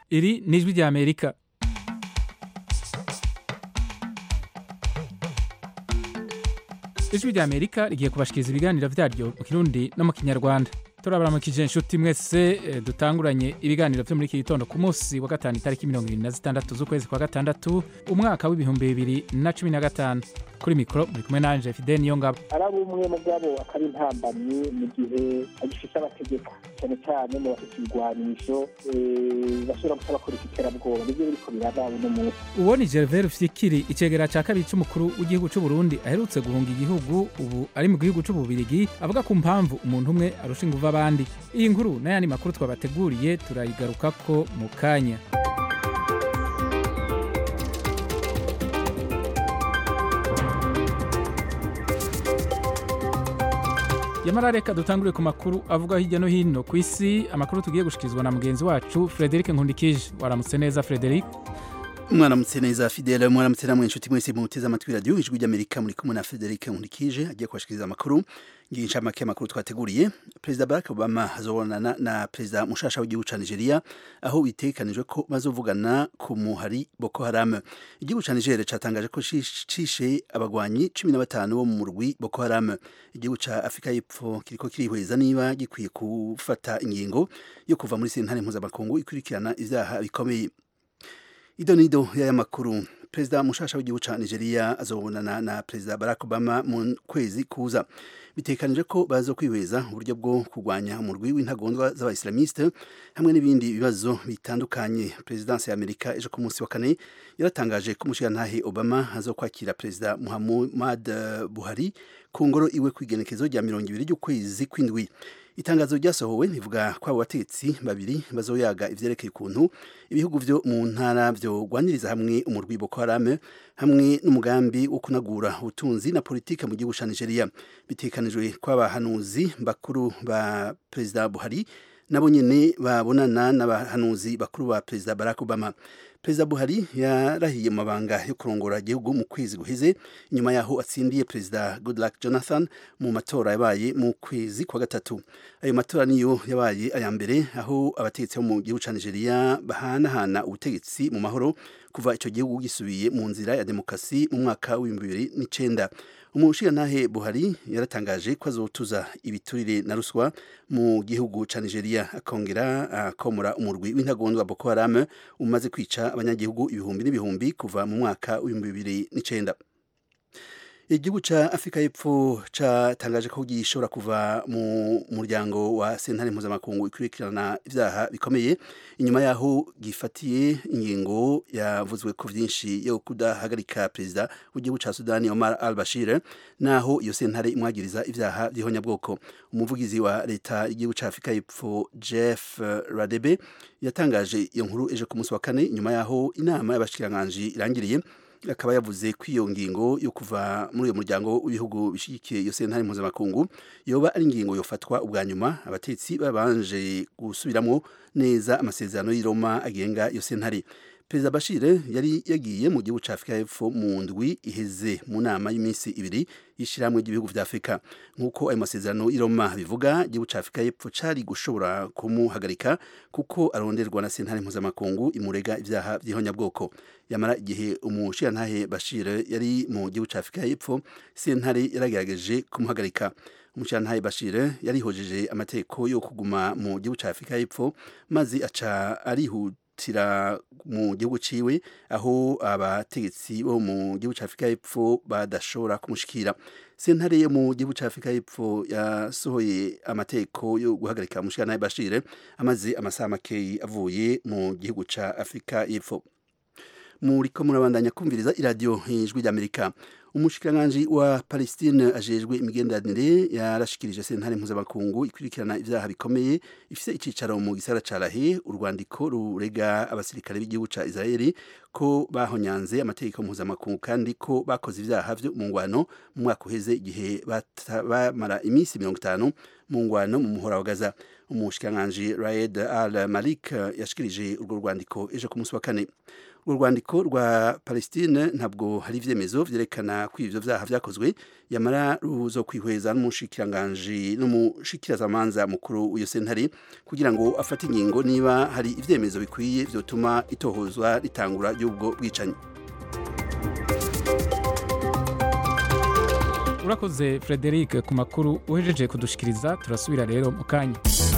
iri ni ijwi ry'amerika ijwi ry'amerika rigiye kubashikiriza ibiganiro vyaryo mu kirundi no mu kinyarwanda turabaramukije inshuti mwese eh, dutanguranye ibiganiro vyo muri iki gitondo ku munsi wa gatanu itariki mirongo irindwi na zitandatu z'ukwezi kwa gatandatu umwaka w'ibihumbi bibiri na cumi na gatanu kuri mikoro muri kumwe nanje fide niyo ngabo ari umwe mu bwabo akaba intambamyi mu gihe agifite abategeka cyane cyane mu bafite ibigwanisho eh, bashobora gusa bakora iterabwoba nibyo biriko biraba uno munsi uwo ni gervais fikiri icegera ca kabiri c'umukuru w'igihugu c'u burundi aherutse guhunga igihugu ubu ari mu gihugu c'ububirigi avuga ku mpamvu umuntu umwe arusha inguvu abandi iyi nkuru n'ayandi makuru twabateguriye turayigarukako mu kanya yamara reka dutangure ku makuru avuga hirya no hino ku isi amakuru tugiye gushikirizwa na mugenzi wacu frederic nkundikije waramutse neza frederic mwaramutse neza fidele mwaramutse namwe inshuti mwese muteze amatwi radiyo ijwi ry'amerika muri kumwe na frederic nkurikije agiye kubashikiriza amakuru ngiye incamake y'amakuru twateguriye perezida barack obama azobonana na perezida mushasha w'igihugu ca nigeria aho bitegekanijwe ko bazovugana ku muhari boko haram igihugu ca nigeria catangaje ko cish- cishe abagwanyi cumi na batanu bo mu murwi boko haram igihugu ca afurika y'epfo kiriko kirihweza niba gikwiye gufata ingingo yo kuva muri sentare mpuzamakungu ikurikirana ivyaha bikomeye idonido y'aya makuru perezida mushasha w'igihugu ca nigeria azobonana na perezida barack obama mu kwezi kuza bitekanije ko baza kwihweza uburyo bwo kurwanya umurwi w'intagondwa z'abaislamiste hamwe n'ibindi bibazo bitandukanye perezidansi ya amerika ejo ku munsi wa kane yaratangaje ko umushirantahe obama azokwakira perezida muhammad eh, buhari ku ngoro iwe kw'igenekezo rya mirongo ibiri ry'ukwezi kw'indwi itangazo ryasohowe rivuga ko abo bategetsi babiri bazoyaga ivyerekeye ukuntu ibihugu vyo mu ntara vyogwaniriza hamwe umurwi Boko Haram hamwe n'umugambi wo kunagura ubutunzi na politike mu gihugu ca Nigeria bitekanijwe ko abahanuzi bakuru ba perezida Buhari nabo nyene babonana n'abahanuzi bakuru ba perezida Barack Obama perezida Buhari yarahiye mu mabanga yo kurongora igihugu mu kwezi guheze inyuma yaho atsindiye perezida Goodluck Jonathan mu matora yabaye mu kwezi kwa gatatu ayo matora niyo yabaye aya mbere aho abategetsi bo mu gihugu ca Nigeria bahanahana ubutegetsi mu mahoro kuva ico gihugu gisubiye mu nzira ya demokrasi mu mwaka w'ibihumbi bibiri n'icenda umushirantahe Buhari yaratangaje ko azotuza ibiturire na ruswa mu gihugu ca Nigeria akongera akomora umurwi w'intagondwa Boko Haram umaze kwica abanyagihugu ibihumbi n'ibihumbi kuva mu mwaka w'ibihumbi bibiri n'icenda igihugu ca Afrika y'Epfo catangaje ko gishobora kuva mu muryango wa sentare mpuzamakungu ikurikirana ivyaha bikomeye inyuma yaho gifatiye ingingo yavuzwe ko vyinshi yo kudahagarika perezida w'igihugu ca Sudani Omar al-Bashir naho iyo sentare imwagiriza ivyaha vy'ihonyabwoko umuvugizi wa leta y'igihugu ca Afrika y'Epfo Jeff Radebe yatangaje iyo nkuru ejo ku munsi wa kane inyuma yaho inama y'abashikiranganji irangiriye akaba yavuze ko iyo ngingo yo kuva muri uyo muryango w'ibihugu bishyigikiye iyo sentare mpuzamakungu yoba ari ingingo yofatwa ubwa nyuma abatetsi babanje gusubiramwo neza amasezerano y'i Roma agenga iyo sentare perezida bashir yari yagiye mu gihugu ca afurika y'epfo mu ndwi iheze mu nama y'iminsi ibiri y'ishirahamwe ry'ibihugu vya afurika nk'uko ayo masezerano y'i Roma bivuga igihugu ca afurika y'epfo cari gushobora kumuhagarika kuko aronderwa na sentare mpuzamakungu imurega ivyaha vy'ihonyabwoko yamara igihe umushirantahe bashir yari mu gihugu ca afurika y'epfo sentare yaragerageje kumuhagarika umushirantahe bashir yarihojeje amategeko yo kuguma mu gihugu ca afurika y'epfo maze aca arihuta tira mu gihugu ciwe aho abategetsi bo mu gihugu ca Afrika y'Epfo badashobora kumushikira sentare yo mu gihugu ca Afrika y'Epfo yasohoye amateko yo guhagarika umushikana Bashir amaze amasaha makeyi avuye mu gihugu ca Afrika y'Epfo muriko murabandanya kumviriza iradiyo ijwi ry'Amerika umushikiranganji wa Palestine ajejwe imigenderanire yarashikirije sentare mpuzamakungu ikurikirana ivyaha bikomeye ifise icicaro mu gisagara ca Lahe urwandiko rurega abasirikare b'igihugu ca Israeli ko bahonyanze amategeko mpuzamakungu kandi ko bakoze ivyaha vyo mu ngwano mu mwaka uheze igihe bamara iminsi mirongo itanu mu ngwano mu muhora wa Gaza umushikiranganji Raed Al Malik yashikirije urwo rwandiko ejo ku munsi wa kane urwo rwandiko rwa palestine ntabwo hari ivyemezo vyerekana ko ivyo vyaha vyakozwe yamara ruzo kwihweza n'umushikiranganji n'umushikirazamanza mukuru w'iyo sentare kugira ngo afate ingingo niba hari ivyemezo bikwiye vyotuma itohozwa ritangura ry'ubwo bwicanyi urakoze frederic ku makuru uhejeje kudushikiriza turasubira rero mu kanya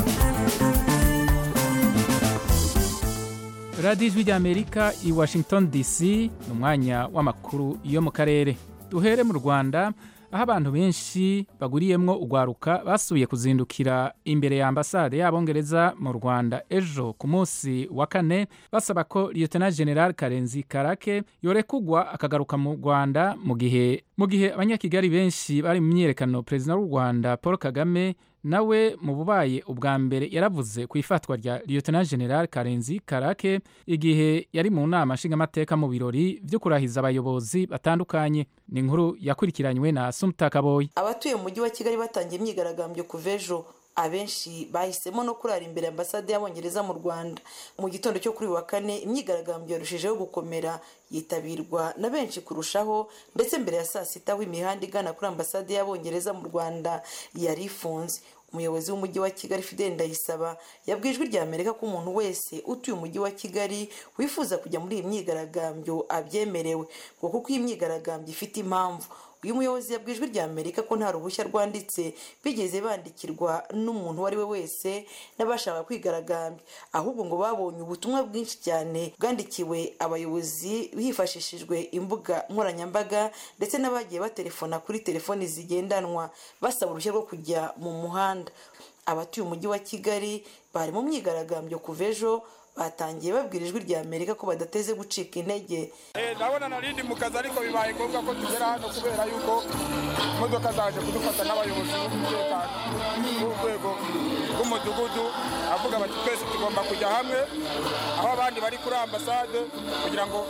radiyo ijwi ry'amerika i washington dc ni umwanya w'amakuru yo mu karere duhere mu rwanda aho abantu benshi baguriyemwo urwaruka basubiye kuzindukira imbere ya ambasade y'abongereza mu rwanda ejo ku munsi wa kane basaba ko lieutenant general karenzi karake yorekugwa akagaruka mu rwanda mu gihe mu gihe abanyakigali benshi bari mu myiyerekano perezida w'u rwanda paul kagame nawe mu bubaye ubwa mbere yaravuze ku ifatwa rya lieutenant general karenzi karake igihe yari mu nama nshingamateka mu birori byo kurahiza abayobozi batandukanye ni inkuru yakurikiranywe na sumta kaboyi abatuye mu mujyi wa kigali batangiye imyigaragambyo kuva ejo abenshi bahisemo no kurara imbere ya ambasade y'abongereza mu rwanda mu gitondo cyo kuri uyu wa kane imyigaragambyo yarushijeho gukomera yitabirwa na benshi kurushaho ndetse mbere ya saa sita aho imihanda igana kuri ambasade y'abongereza mu rwanda yari ifunze umuyobozi w'umujyi wa kigali fidel ndayisaba yabwiye ijwi rya amerika ko umuntu wese utuye umujyi wa kigali wifuza kujya muri iyi myigaragambyo abyemerewe ngo kuko iyi myigaragambyo ifite impamvu uyu muyobozi yabwiye ijwi rya amerika ko nta ruhushya rwanditse bigeze bandikirwa n'umuntu uwo ari we wese n'abashaka kwigaragambya ahubwo ngo babonye ubutumwa bwinshi cyane bwandikiwe abayobozi hifashishijwe imbuga nkoranyambaga ndetse n'abagiye batelefona kuri telefoni zigendanwa basaba uruhushya rwo kujya mu muhanda abatuye umujyi wa kigali bari mu myigaragambyo kuva ejo batangiye babwira ijwi rya amerika ko badateze gucika intege ndabona narindi mu kazi ariko bibaye ngombwa ko tugera hano kubera yuko imodoka zaje kudufata n'abayobozi b'umutekano b'urwego rw'umudugudu avuga bati twese tugomba kujya hamwe aho abandi bari kuri ambasade kugira ngo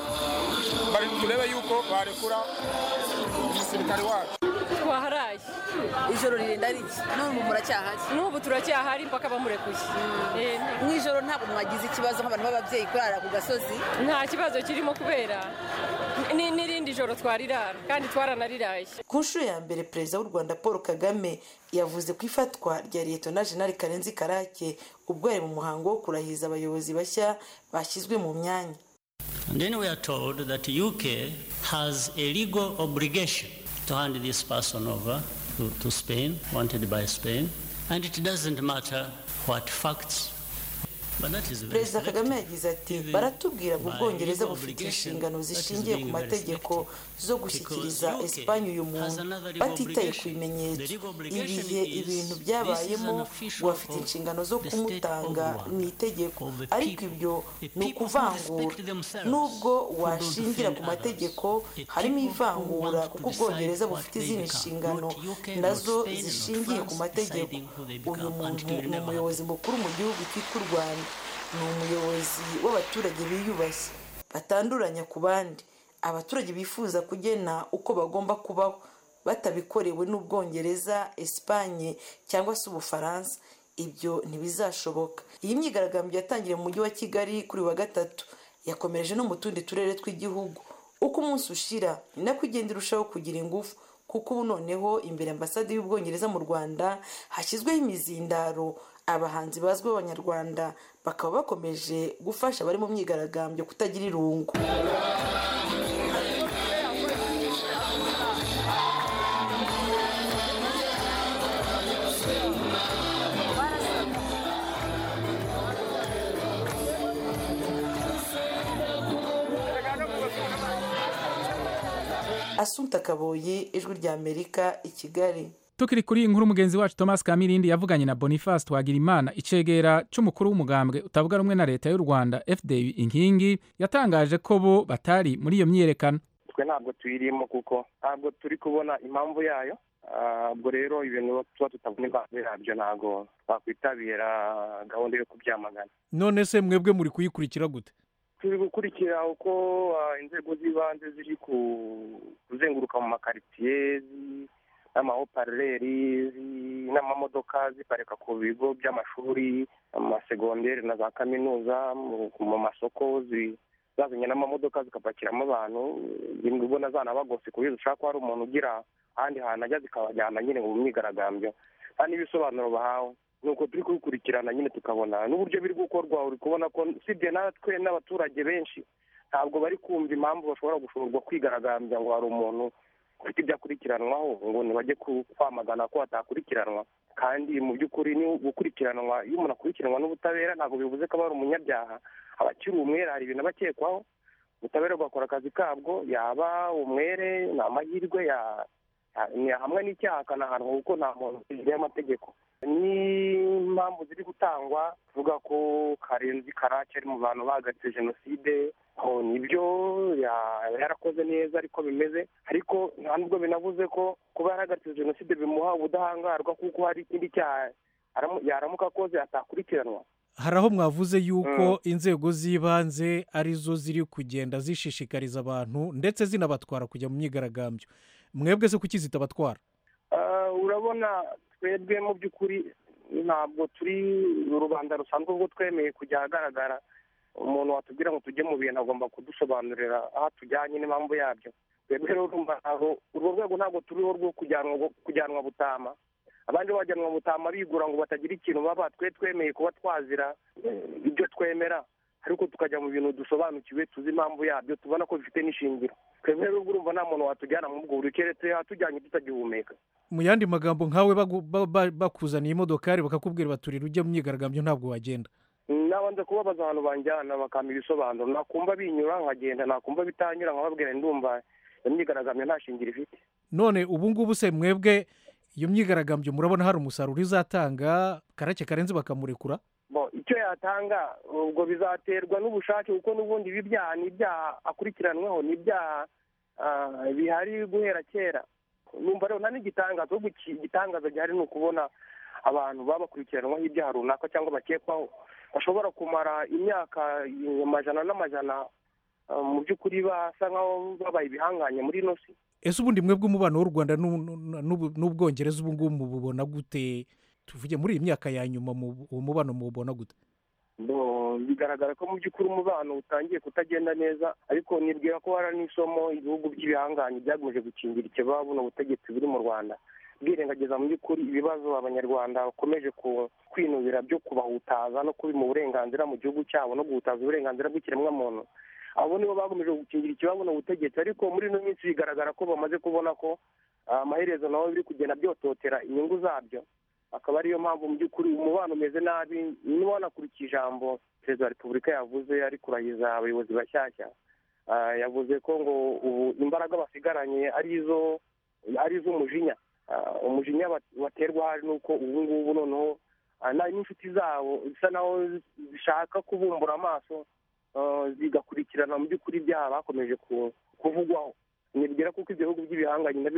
turebe yuko barekura umusirikare wacu twaharaye ijoro ririnda riki n'ubu muracyahari n'ubu turacyahari mpaka bamurekuye mu ijoro ntabwo mwagize ikibazo nk'abantu b'ababyeyi kurara ku gasozi nta kibazo kirimo kubera n'irindi joro twarirara kandi twaranariraye ku nshuro ya mbere perezida w'u rwanda paul kagame yavuze ku ifatwa rya liyetona jenali karenzi karake ubwo yari mu muhango wo kurahiza abayobozi bashya bashyizwe mu myanya And then we are told that UK has a legal obligation to hand this person over to, to Spain, wanted by Spain, and it doesn't matter what facts. But that is very perezida kagame selective. yagize ati Even baratubwira ngo by ubwongereza legal bufite obligation, inshingano that is zishingiye ku being very mategeko selective. zo gushyikiriza Because UK esipanye uyu has muntu another legal batitaye ku obligation. bimenyetso The legal obligation ibihe is, ibintu this is byabayemo an official ngo bafite of inshingano zo the state of kumutanga Rwanda, mu itegeko of the ariko people. ibyo The ni people who ukuvangura respect themselves, nubwo who don't washingira ku defend mategeko others. The harimo people who ivangura want to kuko ubwongereza decide bufite what izindi they become. nshingano Not UK, not nazo Spain, not zishingiye ku France mategeko deciding who they uyu become muntu until ni never umuyobozi mukuru mu gihugu cyitwa u rwanda ni umuyobozi w'abaturage biyubashye batanduranya ku bandi abaturage bifuza kugena uko bagomba kubaho batabikorewe n'ubwongereza esipanye cyangwa se ubufaransa ibyo ntibizashoboka iyi myigaragambyo yatangiriye mu mujyi wa kigali kuri uyu wa gatatu yakomereje no mu tundi turere tw'igihugu uko umunsi ushira ni nako igenda irushaho kugira ingufu kuko ubu noneho imbere ambasade y'ubwongereza mu rwanda hashyizweho imizindaro abahanzi bazwi b'abanyarwanda bakaba bakomeje gufasha abari mu myigaragambyo kutagira irungu asunta kaboyi ijwi rya amerika i kigali tukiri kuri iyi nkuru mugenzi wacu thomas kamirindi yavuganye na boniface twagirimana icegera c'umukuru w'umugambwe utavuga rumwe na leta y'u rwanda fda inkingi yatangaje ko bo batari muri iyo myiyerekano twe ntabwo tuyirimo kuko ntabwo turi kubona impamvu yayo Ah, ubwo rero ibintu tuba tutabona impamvu yabyo ntabwo twakwitabira gahunda yo kubyamagana none se mwebwe muri kuyikurikira gute turi gukurikira uko ah, inzego z'ibanze ziri ku- kuzenguruka mu makaritsiye zi- n'amahopareri zi- n'amamodoka ziparika ku bigo by'amashuri amasegonderi na za kaminuza mu- mu masoko zi- zazanye n'amamodoka zikapakiramo abantu rimwe ubona zanabagose ku buryo zishobora ko hari umuntu ugira ahandi hantu ajya zikabajyana nyine mu myigaragambyo nta n'ibisobanuro bahawe nuko turi kubikurikirana nyine tukabona n'uburyo biri gukorwa uri kubona ko usibye natwe n'abaturage benshi ntabwo bari kumva impamvu bashobora gushorwa kwigaragambya ngo hari umuntu ufite ibyo akurikiranwaho ngo ntibajye kwamagana ko atakurikiranwa kandi mu by'ukuri ni gukurikiranwa iyo umuntu akurikiranwa n'ubutabera ntabwo bivuze ko aba ari umunyabyaha aba akiri umwere hari ibintu aba akekwaho ubutabera bugakora akazi kabwo yaba umwere ni amahirwe hamwe n'icyaha akanahanwa kuko nta muntu imbere y'amategeko n'impamvu ziri gutangwa tuvuga ko karenzi karake ari mu bantu bahagaritse jenoside nibyo yarakoze neza ariko bimeze ariko nta nubwo binavuze ko kuba yarahagaritse jenoside bimuha ubudahangarwa kuko hari ikindi cyaha yaramuka akoze atakurikiranwa hari aho mwavuze yuko inzego z'ibanze arizo ziri kugenda zishishikariza abantu ndetse zinabatwara kujya mu myigaragambyo mwebwe se kuki zitabatwara urabona twebwe mu by'ukuri ntabwo turi rubanda rusanzwe ubwo twemeye kujya ahagaragara umuntu watubwira ngo tujye mu bintu agomba kudusobanurira aho tujyanye n'impamvu yabyo twebwe rero urumva urwo rwego ntabwo turiho rwo kujyanwa butama abandi bajyanwa butama bigura ngo batagira ikintu baba twe twemeye kuba twazira ibyo twemera ariko tukajya mu bintu dusobanukiwe tuzi impamvu yabyo tubona ko bifite n'ishingiro twebwe rero urumva nta muntu watujyana mu bwo buri keretse hatujyanye tutagihumeka mu yandi magambo nkawe bakuzaniye imodokari bakakubwira baturira ujya mu myigaragambyo ntabwo wagenda nabanza kubabaza ahantu banjyana bakampa ibisobanuro nakumva binyura nkagenda nakumva bitanyura nkababwira ndumva iyo myigaragambyo nta shingiro ifite none ubu ngubu se mwebwe iyo myigaragambyo murabona hari umusaruro izatanga karake karenze bakamurekura icyo yatanga ubwo bizaterwa n'ubushake kuko n'ubundi ibi byaha ni ibyaha akurikiranweho ni ibyaha bihari guhera kera numva rero nta n'igitangaza ahubwo igitangaza gihari ni ukubona abantu baba bakurikiranwaho ibyaha runaka cyangwa bakekwaho bashobora kumara imyaka amajana n'amajana mu by'ukuri basa nk'aho babaye ibihanganye muri ino si ese ubundi mwebwe umubano w'u rwanda n'ubwongereza ubu ngubu mububona gute tuvuge muri iyi myaka ya nyuma uwo mubano mububona gute bigaragara ko mu by'ukuri umubano utangiye kutagenda neza ariko nibwira ko hari n'isomo ibihugu by'ibihanganye byagomeje gukingira ikibaba buno butegetsi buri mu rwanda bwirengagiza mu by'ukuri ibibazo abanyarwanda bakomeje kwinubira byo kubahutaza no kubima uburenganzira mu gihugu cyabo no guhutaza uburenganzira bw'ikiremwamuntu abo nibo bakomeje gukingira ikibazo ubutegetsi ariko muri ino minsi bigaragara ko bamaze kubona ko amaherezo nabo biri kugenda byototera inyungu zabyo akaba ariyo mpamvu mu by'ukuri umubano umeze nabi niba wanakurikiye ijambo perezida wa repubulika yavuze ari kurahiza abayobozi bashyashya yavuze ko ngo ubu imbaraga basigaranye ari izo ari iz'umujinya umujinya baterwa hari nuko ubu ngubu noneho n'inshuti zabo bisa naho zishaka kubumbura amaso zigakurikirana mu by'ukuri ibyaha bakomeje kuvugwaho nibwira kuko ibihugu by'ibihanganye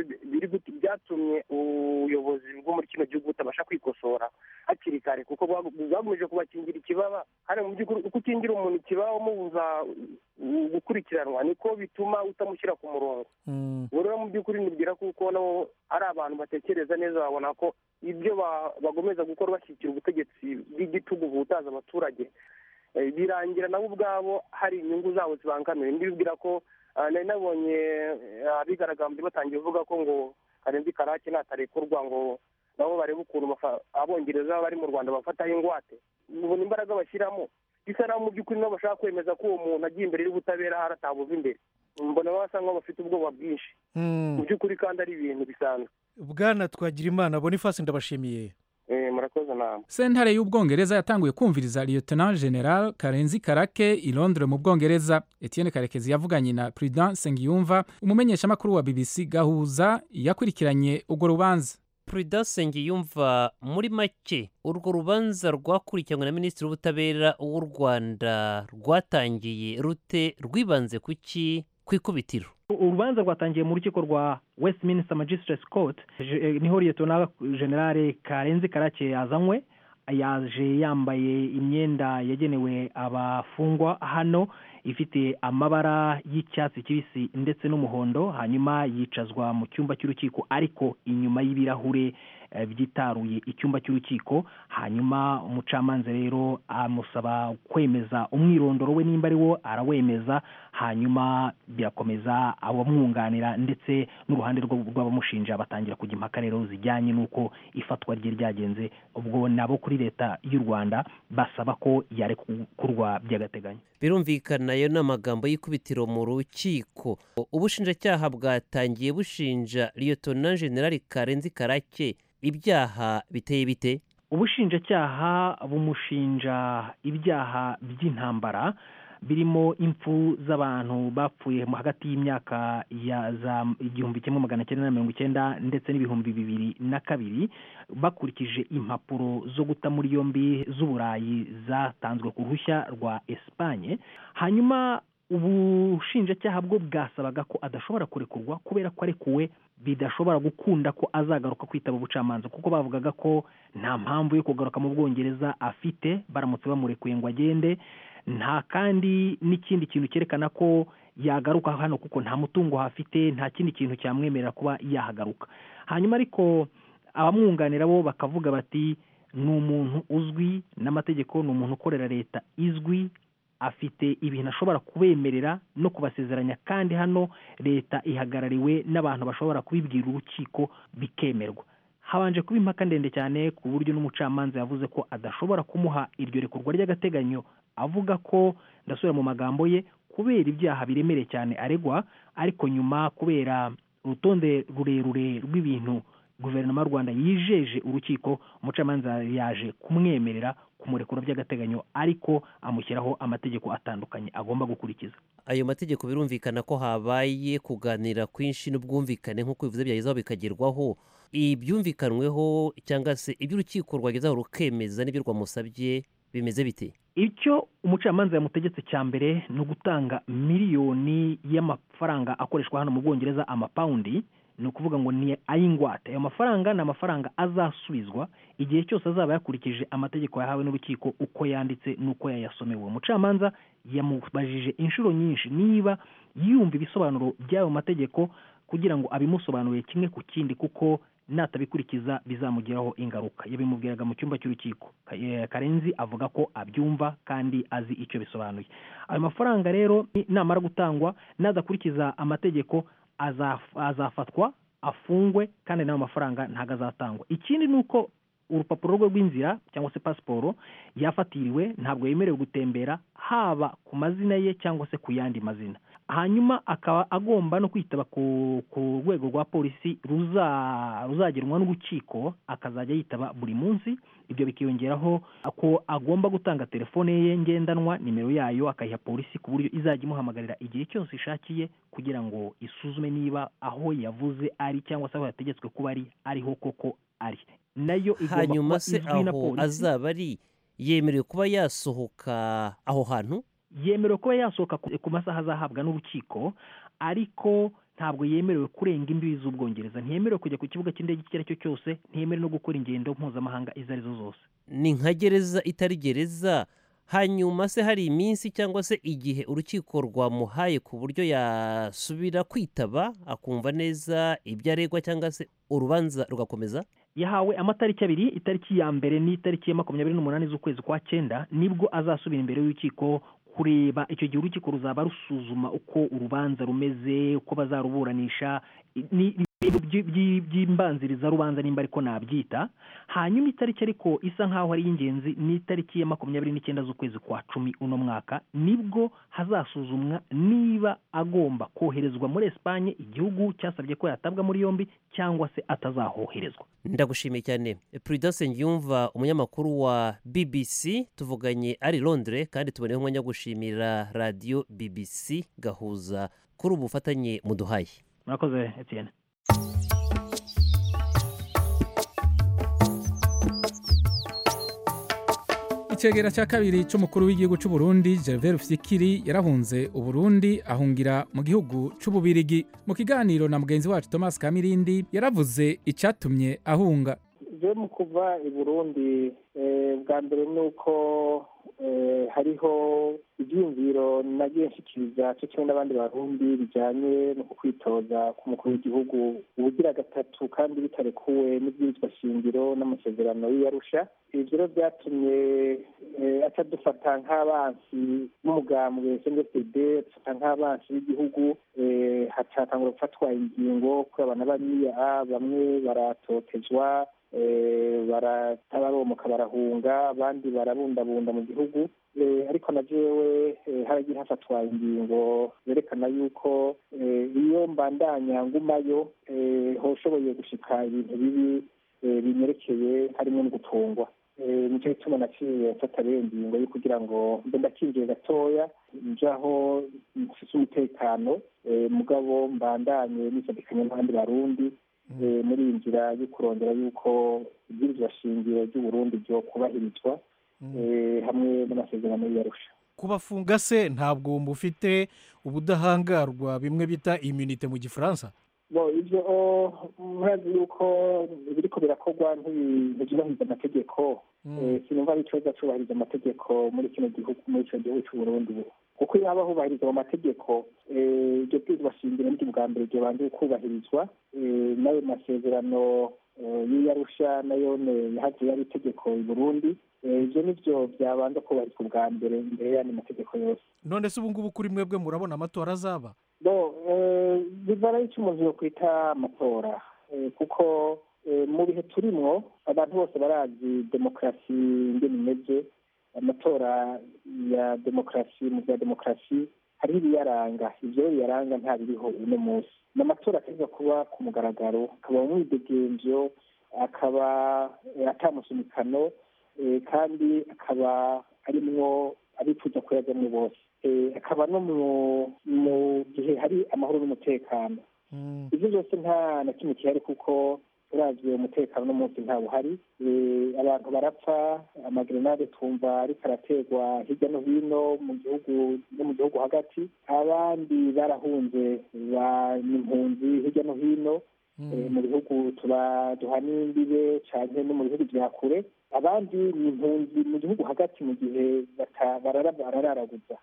byatumye ubuyobozi bwo muri kino gihugu butabasha kwikosora hakiri kare kuko bwagomeje kubakingira ikibaba hari mu by'ukuri uko ukingira umuntu ikibaba umubuza gukurikiranwa niko bituma utamushyira ku murongo ubu rero mu by'ukuri nibwira kuko nabo ari abantu batekereza neza babona ko ibyo bagomeza gukora bashyigikira ubutegetsi bw'igitugu buhutaza abaturage birangira nabo ubwabo hari inyungu zabo zibangamiye ndibwira ko nari nabonye abigaragambye batangiye kuvuga ko ngo karenzi karake natarekurwa ngo nabo barebe ukuntu abongereza bari mu rwanda bafataho ingwate ubona imbaraga bashyiramo bisa naho mu by'ukuri nabo bashaka kwemeza ko uwo muntu agiye imbere y'ubutabera hari atabuva imbere mbona basa nkaho bafite ubwoba bwinshi mu by'ukuri kandi ari ibintu bisanzwe bwana twagira imana bonifasi ndabashimiye murakoze nawe sentare y'ubwongereza yatanguye kumviriza lieutenant general karenzi karake i londres mu bwongereza etienne karekezi yavuganye na prudence nsengiyumva umumenyeshamakuru wa bbc gahuza yakurikiranye urwo rubanza prudence nsengiyumva muri make urwo rubanza rwakurikiranywe na minisitiri w'ubutabera w'u rwanda rwatangiye rute rwibanze ku ki ku ikubitiro urubanza rwatangiye mu rukiko rwa westminster magistrates court niho liyetona generale karenzi karake yazanywe yaje yambaye imyenda yagenewe abafungwa hano ifite amabara y'icyatsi kibisi ndetse n'umuhondo hanyuma yicazwa mu cyumba cy'urukiko ariko inyuma y'ibirahure eh, byitaruye icyumba cy'urukiko hanyuma umucamanza rero amusaba kwemeza umwirondoro we nimba ari wo arawemeza hanyuma birakomeza abamwunganira ndetse n'uruhande rwo- rw'abamushinja batangira kujya impaka rero zijyanye n'uko ifatwa rye ryagenze ubwo nabo kuri leta y'u rwanda basaba ko yarekurwa by'agateganyo birumvikana ayo ni amagambo y'ikubitiro mu rukiko ubushinjacyaha bwatangiye bushinja liyotona generali karenzi karake ibyaha biteye bite ubushinjacyaha bumushinja ibyaha by'intambara birimo impfu z'abantu bapfuye mu hagati y'imyaka ya za igihumbi kimwe magana cyenda na mirongo icyenda ndetse n'ibihumbi bibiri na kabiri bakurikije impapuro zo guta muri yombi z'uburayi zatanzwe ku ruhushya rwa esipanye hanyuma ubushinjacyaha bwo bwasabaga ko adashobora kurekurwa kubera ko arekuwe bidashobora gukunda ko azagaruka kwitaba ubucamanza kuko bavugaga ko nta mpamvu yo kugaruka mu bwongereza afite baramutse bamurekuye ngo agende nta kandi n'ikindi kintu cyerekana ko yagaruka hano kuko nta mutungo hafite nta kindi kintu cyamwemerera kuba yahagaruka hanyuma ariko abamwunganira bo bakavuga bati ni umuntu uzwi n'amategeko ni umuntu ukorera leta izwi afite ibintu ashobora kubemerera no kubasezeranya kandi hano leta ihagarariwe n'abantu bashobora kubibwira urukiko bikemerwa habanje kuba impaka ndende cyane ku buryo n'umucamanza yavuze ko adashobora kumuha iryo rekurwa ry'agateganyo avuga ko ndasubira mu magambo ye kubera ibyaha biremereye cyane aregwa ariko nyuma kubera urutonde rurerure rw'ibintu guverinoma y'u rwanda yijeje urukiko umucamanza yaje kumwemerera kumurekura by'agateganyo ariko amushyiraho amategeko atandukanye agomba gukurikiza ayo mategeko birumvikana ko habaye kuganira kwinshi n'ubwumvikane nk'uko bivuze byagezeho bikagerwaho ibyumvikanweho cyangwa se ibyo urukiko rwagezeho rukemeza n'ibyo rwamusabye bimeze bite icyo umucamanza yamutegetse cya mbere ni ugutanga miliyoni y'amafaranga akoreshwa hano mu bwongereza amapawundi ni ukuvuga ngo ni ay'ingwate ayo mafaranga ni amafaranga azasubizwa igihe cyose azaba yakurikije amategeko yahawe n'urukiko uko yanditse n'uko yayasomewe uwo mucamanza yamubajije inshuro nyinshi niba yumva ibisobanuro by'ayo mategeko kugira ngo abimusobanurire kimwe ku kindi kuko natabikurikiza bizamugiraho ingaruka yabimubwiraga mu cyumba cy'urukiko Ka- eh, karenzi avuga ko abyumva kandi azi icyo bisobanuye ayo mafaranga rero ni- namara gutangwa nadakurikiza amategeko azaf- azafatwa afungwe kandi n'ayo mafaranga ntabwo azatangwa ikindi ni uko urupapuro rwe rw'inzira cyangwa se pasiporo yafatiriwe ntabwo yemerewe gutembera haba ku mazina ye cyangwa se ku yandi mazina hanyuma akaba agomba no kwitaba ku ku rwego rwa polisi ruza- ruzagenwa n'urukiko akazajya yitaba buri munsi ibyo bikiyongeraho ko agomba gutanga telefone ye ngendanwa nimero yayo akayiha polisi ku buryo izajya imuhamagarira igihe cyose ishakiye kugira ngo isuzume niba aho yavuze ari cyangwa se aho yategetswe kuba ari ariho koko ari nayo igomba hanyuma kuba se izwi na aho polisi azaba ari yemerewe kuba yasohoka aho hantu yemerewe kuba yasohoka ku ku masaha azahabwa n'urukiko ariko ntabwo yemerewe kurenga imbibi z'ubwongereza ntiyemerewe kujya ku kibuga cy'indege icyo ari cyo cyose ntiyemerewe no gukora ingendo mpuzamahanga izo ari zo zose ni nka gereza itari gereza hanyuma se hari iminsi cyangwa se igihe urukiko rwamuhaye ku buryo yasubira kwitaba akumva neza ibyo aregwa cyangwa se urubanza rugakomeza yahawe amatariki abiri itariki ya mbere n'itariki ya makumyabiri n'umunani z'ukwezi kwa cyenda nibwo azasubira imbere y'urukiko kureba icyo gihe urukiko ruzaba rusuzuma uko urubanza rumeze uko bazaruburanisha ni ibintu by- by- by'imbanziriza rubanza nimba ariko nabyita hanyuma itariki ariko isa nk'aho ari iy'ingenzi ni itariki ya makumyabiri n'icyenda z'ukwezi kwa cumi uno mwaka nibwo hazasuzumwa niba agomba koherezwa muri esipanye igihugu cyasabye ko yatabwa muri yombi cyangwa se atazahoherezwa ndagushimiye cyane prudence ngiyumva umunyamakuru wa bbc tuvuganye ari londres kandi tuboneyeho umwanya wo gushimira radiyo bbc gahuza kuri ubu bufatanye muduhaye murakoze etienne icegera cya kabiri cy'umukuru w'igihugu cy'u Burundi Gervais Rufyikiri yarahunze uburundi ahungira mu gihugu cy'ububirigi mu kiganiro na mugenzi wacu Thomas Kamirindi yaravuze icyatumye ahunga je mu kuva i burundi eh, bwa mbere ni uko eh, hariho ibyiyumviro nagiye nshikiriza cyo kimwe n'abandi barundi bijanye no kwitoza k'umukuru w'igihugu ubugira gatatu kandi bitarekuwe n'ibwirizwa shingiro n'amasezerano y'iyarusha ivyo rero vyatumye eh, aca dufata nk'abansi b'umugambwe cndfd dufata nk'abansi b'igihugu eh, hacatangura gufatwa ingingo kuri abana bariya bamwe baratotezwa eh, baratabaromoka barahunga abandi barabundabunda mu gihugu Eh, ariko na jewe eh, haragiye hafatwa ingingo zerekana yuko eh, iyo mbandanya ngumayo eh, hoshoboye gushika ibintu bibi eh, binyerekeye harimo no gutungwa Eh, nico gituma naciye mfata rero ingingo yo kugira ngo mbe ndakinjiye gatoya njaho mfise umutekano eh, mugabo mbandanye nisadikanye n'abandi barundi eh, muri iyi nzira yo kurondera yuko ibwirizwa shingiro ry'uburundi ryo kubahirizwa eh, hamwe n'amasezerano y'iyarusha kubafunga se ntabwo mufite ubudahangarwa bimwe bita immunite mu gifaransa bo ivyo oh, murazi yuko biriko birakorwa ntibi- ntivyubahiriza amategeko Eh, sinumva ari ikibazo cubahiriza amategeko muri kino gihugu muri ico gihugu c'uburundi ubu kuko iyo haba hubahirizwa mu mategeko eh, iryo bwirizwa shingiro niryo bwa mbere ryobanje kubahirizwa eh, n'ayo masezerano eh, y'iyarusha nayone yahavuye ari itegeko i burundi Eh, ivyo nivyo vyabanza kubahirizwa ubwa mbere imbere y'andi mategeko yose none se ubu ngubu kuri mwebwe murabona amatora azaba bo eh, bivana y'icyo umuntu yokwita amatora Eh, kuko eh, mu bihe turimwo abantu bose barazi demokarasi ingene imeze amatora ya demokarasi mu bya demokarasi hariho ibiyaranga ivyo biyaranga nta biriho uno munsi ni amatora ategwa kuba ku mugaragaro akaba umwidegemvyo akaba eh, atamusunikano eh, kandi akaba arimwo abifuza kuyajamwo bose Eh, akaba no mu mu gihe hari amahoro n'umutekano ivyo byose nta na kimwe gihari kuko uravye umutekano n'umunsi nta buhari Eh, abantu barapfa amagrenade twumva ariko araterwa hirya no hino mu gihugu no mu gihugu hagati abandi barahunze ba impunzi hirya no hino Eh, mu bihugu tuba duhana imbibe canke no mu bihugu vya kure abandi ni impunzi mu gihugu hagati mu gihe bata- barara- barararaguza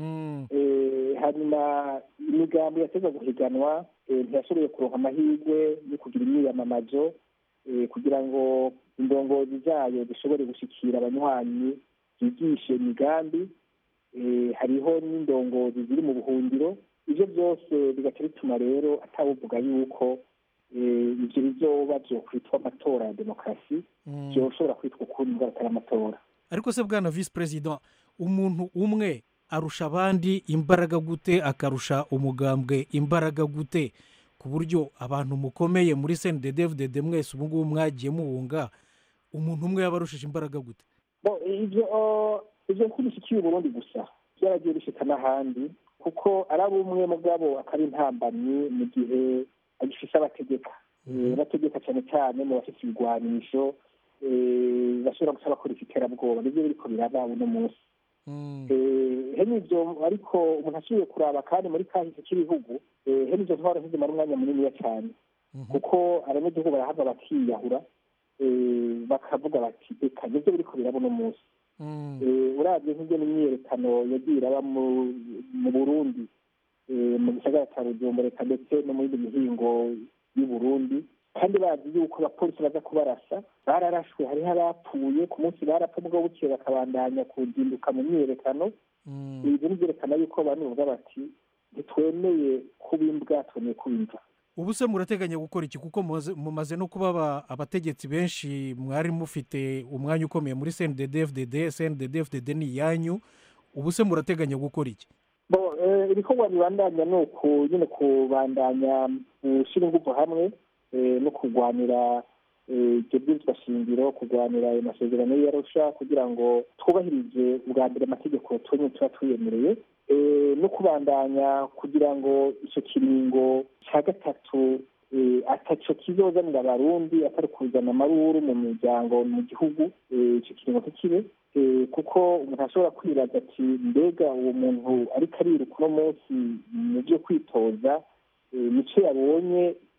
Eh, hanyuma imigambi yateza guhiganwa eh, ntiyashoboye kuronka amahirwe yo kugira imyiyamamazo eh, kugira ngo indongozi zayo zishobore gushikira abanywanyi zigishe imigambi Eh, hariho n'indongozi ziri mu buhungiro ivyo byose bigaca bituma rero atawuvuga yuko eh, ivyo bizoba vyokwitwa amatora ya demokarasi vyoshobora kwitwa ukundi ngo atari amatora ariko se bwana visi perezida umuntu umwe arusha abandi imbaraga gute akarusha umugambwe imbaraga gute ku buryo abantu mukomeye muri cnddd mwese ubu ngubu mwagiye muhunga umuntu umwe yaba arushije imbaraga gute Bo, ivyo ivyo ntibishikiye uburundi gusa byaragiye bishika n'ahandi kuko ari abumwe mugabo akaba intambamyi mu gihe agifise abategeka Eh, bategeka cyane cyane mu bafite ibigwanisho eh, bashobora gusa bakora iterabwoba nivyo biriko biraba uno munsi Eh, hene ivyo ariko umuntu asubiye kuraba kandi muri kahise k'ibihugu eh, hene ivyo ntwaro ntizimara umwanya muniniya cyane kuko abanyagihugu barahava bakiyahura eh, bakavuga bati eka nivyo biriko biraba uno munsi Eh, uravye nk'ibyo n'imyiyerekano yagiye iraba mu- mu burundi eh, mu gisagara ca bujumbura eka ndetse no mu yindi mihingo y'u burundi kandi bazi yuko abapolisi baza kubarasa bararashwe hariho abapfuye ku munsi barapfa mugabo bukeye bakabandanya kuzinduka mu myiyerekano ibyo ni byerekana yuko abantu bavuga bati ntitwemeye kuba imbwa twemeye kuba imva ubu se murateganya gukora iki kuko mumaze- mumaze no kuba aba- abategetsi benshi mwari mufite umwanya ukomeye muri cndd fdd cndd fdd ni iyanyu ubu se murateganya gukora iki bo eh, ibikorwa bibandanya ni uku nyine kubandanya gushyira ingufu hamwe eh, no kurwanira eh, ibyo bwirizwa shingiro kurwanira ayo masezerano y'iyarusha kugira ngo twubahirize ubwa mbere amategeko tumwe tuba twiyemereye eh, no kubandanya kugira ngo icyo kiringo cya gatatu eh, ataco kizozanira abarundi atari kuzana amaruru mu miryango mu gihugu eh, ico kiringo ntikibe Eh, kuko umuntu ashobora kwibaza ati mbega uwo muntu ariko ariruka uno munsi mu byo kwitoza eh, nico yabonye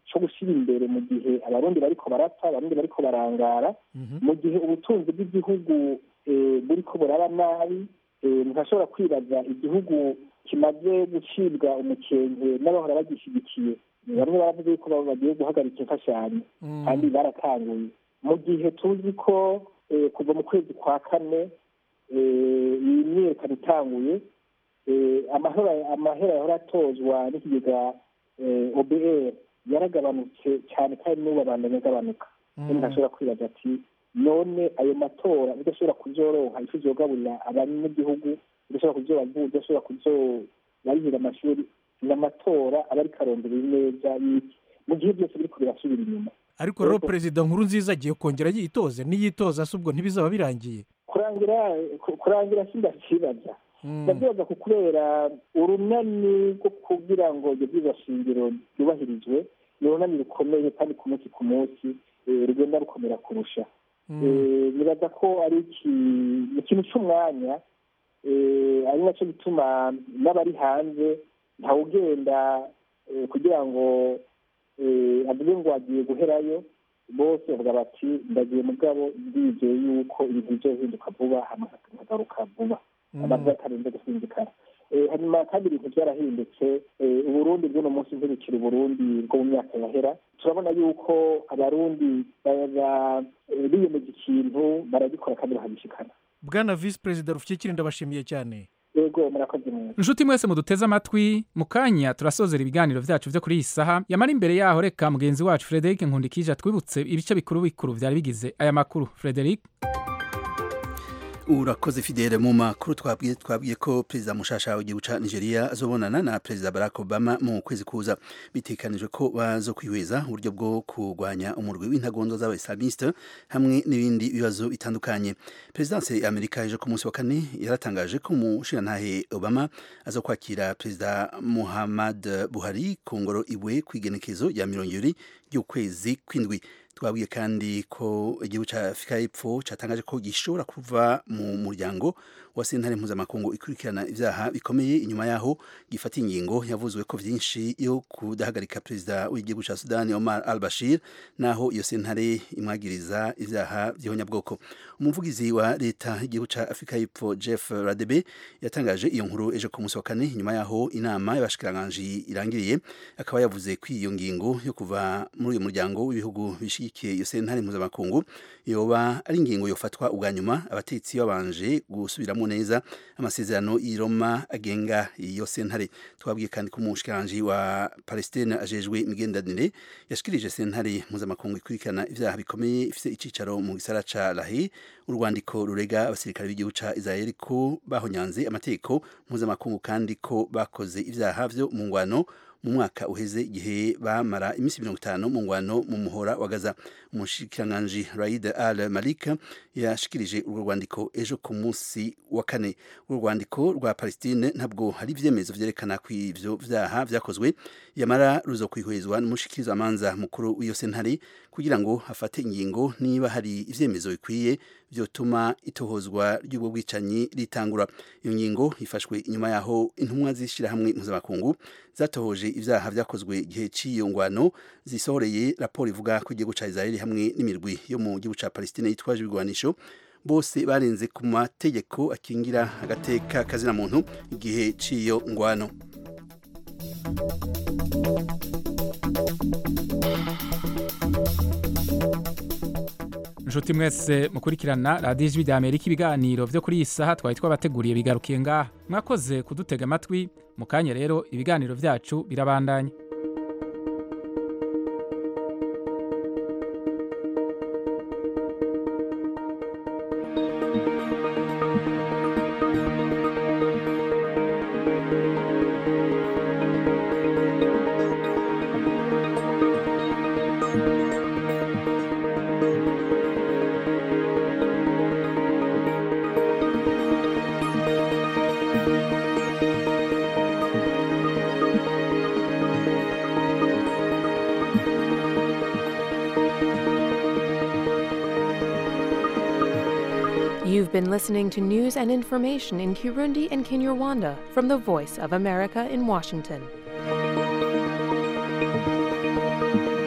cyo gushyira imbere mu gihe abarundi bariko barapfa abarundi bariko barangara mu gihe ubutunzi bw'igihugu eh, buriko buraba nabi eh, ntashobora kwibaza igihugu kimaze gucibwa umukenke n'abahora bagishyigikiye bamwe baravuze yuko baba bagiye guhagarika imfashanyo kandi baratanguye mu gihe tuzi ko eh, kuva mu kwezi kwa kane eh, iyi myiyerekano itanguye eh, amahera amahera yahora atozwa n'ikigega eh, obr yaragabanutse cyane kandi n'ubu abandanya agabanuka kandi ntashobora kwibaza ati none ayo matora udashobora kuzoronka ifu zogaburira abanyagihugu udashobora kuzobavuza udashobora kuzobarihira amashuri n'amatora aba ariko arondera neza y'iki mu gihe byose biriko birasubira inyuma ariko rero perezida nkuru nziza agiye kongera yitoze niyitoza se ubwo ntibizaba birangiye kurangira ku- kurangira sindakibaza ndabyibaza ku kubera urunani rwo kugira ngo ibyo byiza shingiro byubahirizwe ni urunani rukomeye kandi ku munsi ku munsi eh, rugenda rukomera kurusha Eh, nibaza ko ari iki- ni ikintu cy'umwanya eh, ari nacyo gituma n'abari hanze ntawugenda eh, kugira ngo eh, avuge ngo agiye guherayo bose bavuga bati ndagiye mugabo ndizeye yuko ibintu bizohinduka vuba hama nkagaruka vuba abantu batarinze gusinzikara Eh, hanyuma kandi ibintu byarahindutse Eh, uburundi bw'uno munsi ntibukiri uburundi bwo mu myaka yahera turabona yuko abarundi baba eh, biyemeje ikintu baragikora kandi bakagishikana bwana visi perezida rufite ndabashimiye cyane yego murakoze neza inshuti mwese muduteze amatwi mu kanya turasozera ibiganiro byacu byo kuri iyi saha yamara imbere yaho reka mugenzi wacu frederic nkundikije atwibutse ibice bikuru bikuru byari bigize aya makuru frederic urakoze fidele mu makuru twabwiye twabwiye ko perezida mushasha w'igihugu ca nigeria azobonana na perezida barack obama mu kwezi kuza bitekanijwe ko bazo kwihweza uburyo bwo kurwanya umurwi w'intagondo z'abaislamiste hamwe n'ibindi bibazo bitandukanye perezidanse ya amerika ejo ku munsi wa kane yaratangaje ko umushirantahe obama aza kwakira perezida muhammad buhari ku ngoro iwe kw'igenekezo rya mirongo ibiri ry'ukwezi kw'indwi twabwiye kandi ko igihugu cya afurika y'epfo cyatangaje ko gishobora kuva mu muryango wa sentare mpuzamakungu ikurikirana ibyaha bikomeye inyuma yaho gifata ingingo yavuzwe ko byinshi yo kudahagarika perezida w'igihugu cya sudani omar al bashir naho iyo sentare imwagiriza ibyaha by'ihonyabwoko umuvugizi wa leta y'igihugu cya afurika y'epfo jeff radebe yatangaje iyo nkuru ejo ku munsi wa kane nyuma yaho inama y'abashikiranganji irangiriye akaba yavuze ko iyo ngingo yo kuva muri uyu muryango w'ibihugu bishyigikiye iyo sentare mpuzamakungu yoba ari ingingo yofatwa ubwa nyuma abatetsi babanje gusubiramo neza amasezerano y'i Roma agenga iyo sentare twabwiye kandi ko umushikiranganji wa palestine ajejwe imigenderanire yashikirije sentare mpuzamakungu ikurikirana ibyaha bikomeye ifite icicaro mu gisara ca lahi urwandiko rurega abasirikare b'igihugu ca israel ko bahonyanze amategeko mpuzamakungu kandi ko bakoze ibyaha vyo mu ngwano mu mwaka uheze igihe bamara iminsi mirongo itanu mu ngwano mu muhora wa gaza umushikiranganji raid al malika yashikirije urwo rwandiko ejo ku munsi wa kane urwo rwandiko rwa palestine ntabwo hari ibyemezo vyerekana ko ivyo vyaha vyakozwe yamara ruzo kwihwezwa n'umushikirizamanza mukuru w'iyo sentare kugira ngo hafate ingingo niba hari ivyemezo bikwiye vyotuma itohozwa ry'ubwo bwicanyi ritangura iyo ngingo ifashwe inyuma yaho intumwa z'ishirahamwe mpuzamakungu zatohoje ivyaha vyakozwe igihe c'iyo ngwano zisohoreye raporo ivuga ko igihugu ca Israeli hamwe n'imirwi yo mu gihugu ca Palestine yitwaje ibigwanisho bose barenze ku mategeko akingira agateka kazina muntu igihe c'iyo ngwano inshuti mwese mukurikirana radiyo ijwi rya amerika ibiganiro byo kuri iyi saha twari twabateguriye bigarukiye ngaha mwakoze kudutega amatwi mu kanya rero ibiganiro byacu birabandanya You've been listening to news and information in Kirundi and Kinyarwanda from the Voice of America in Washington.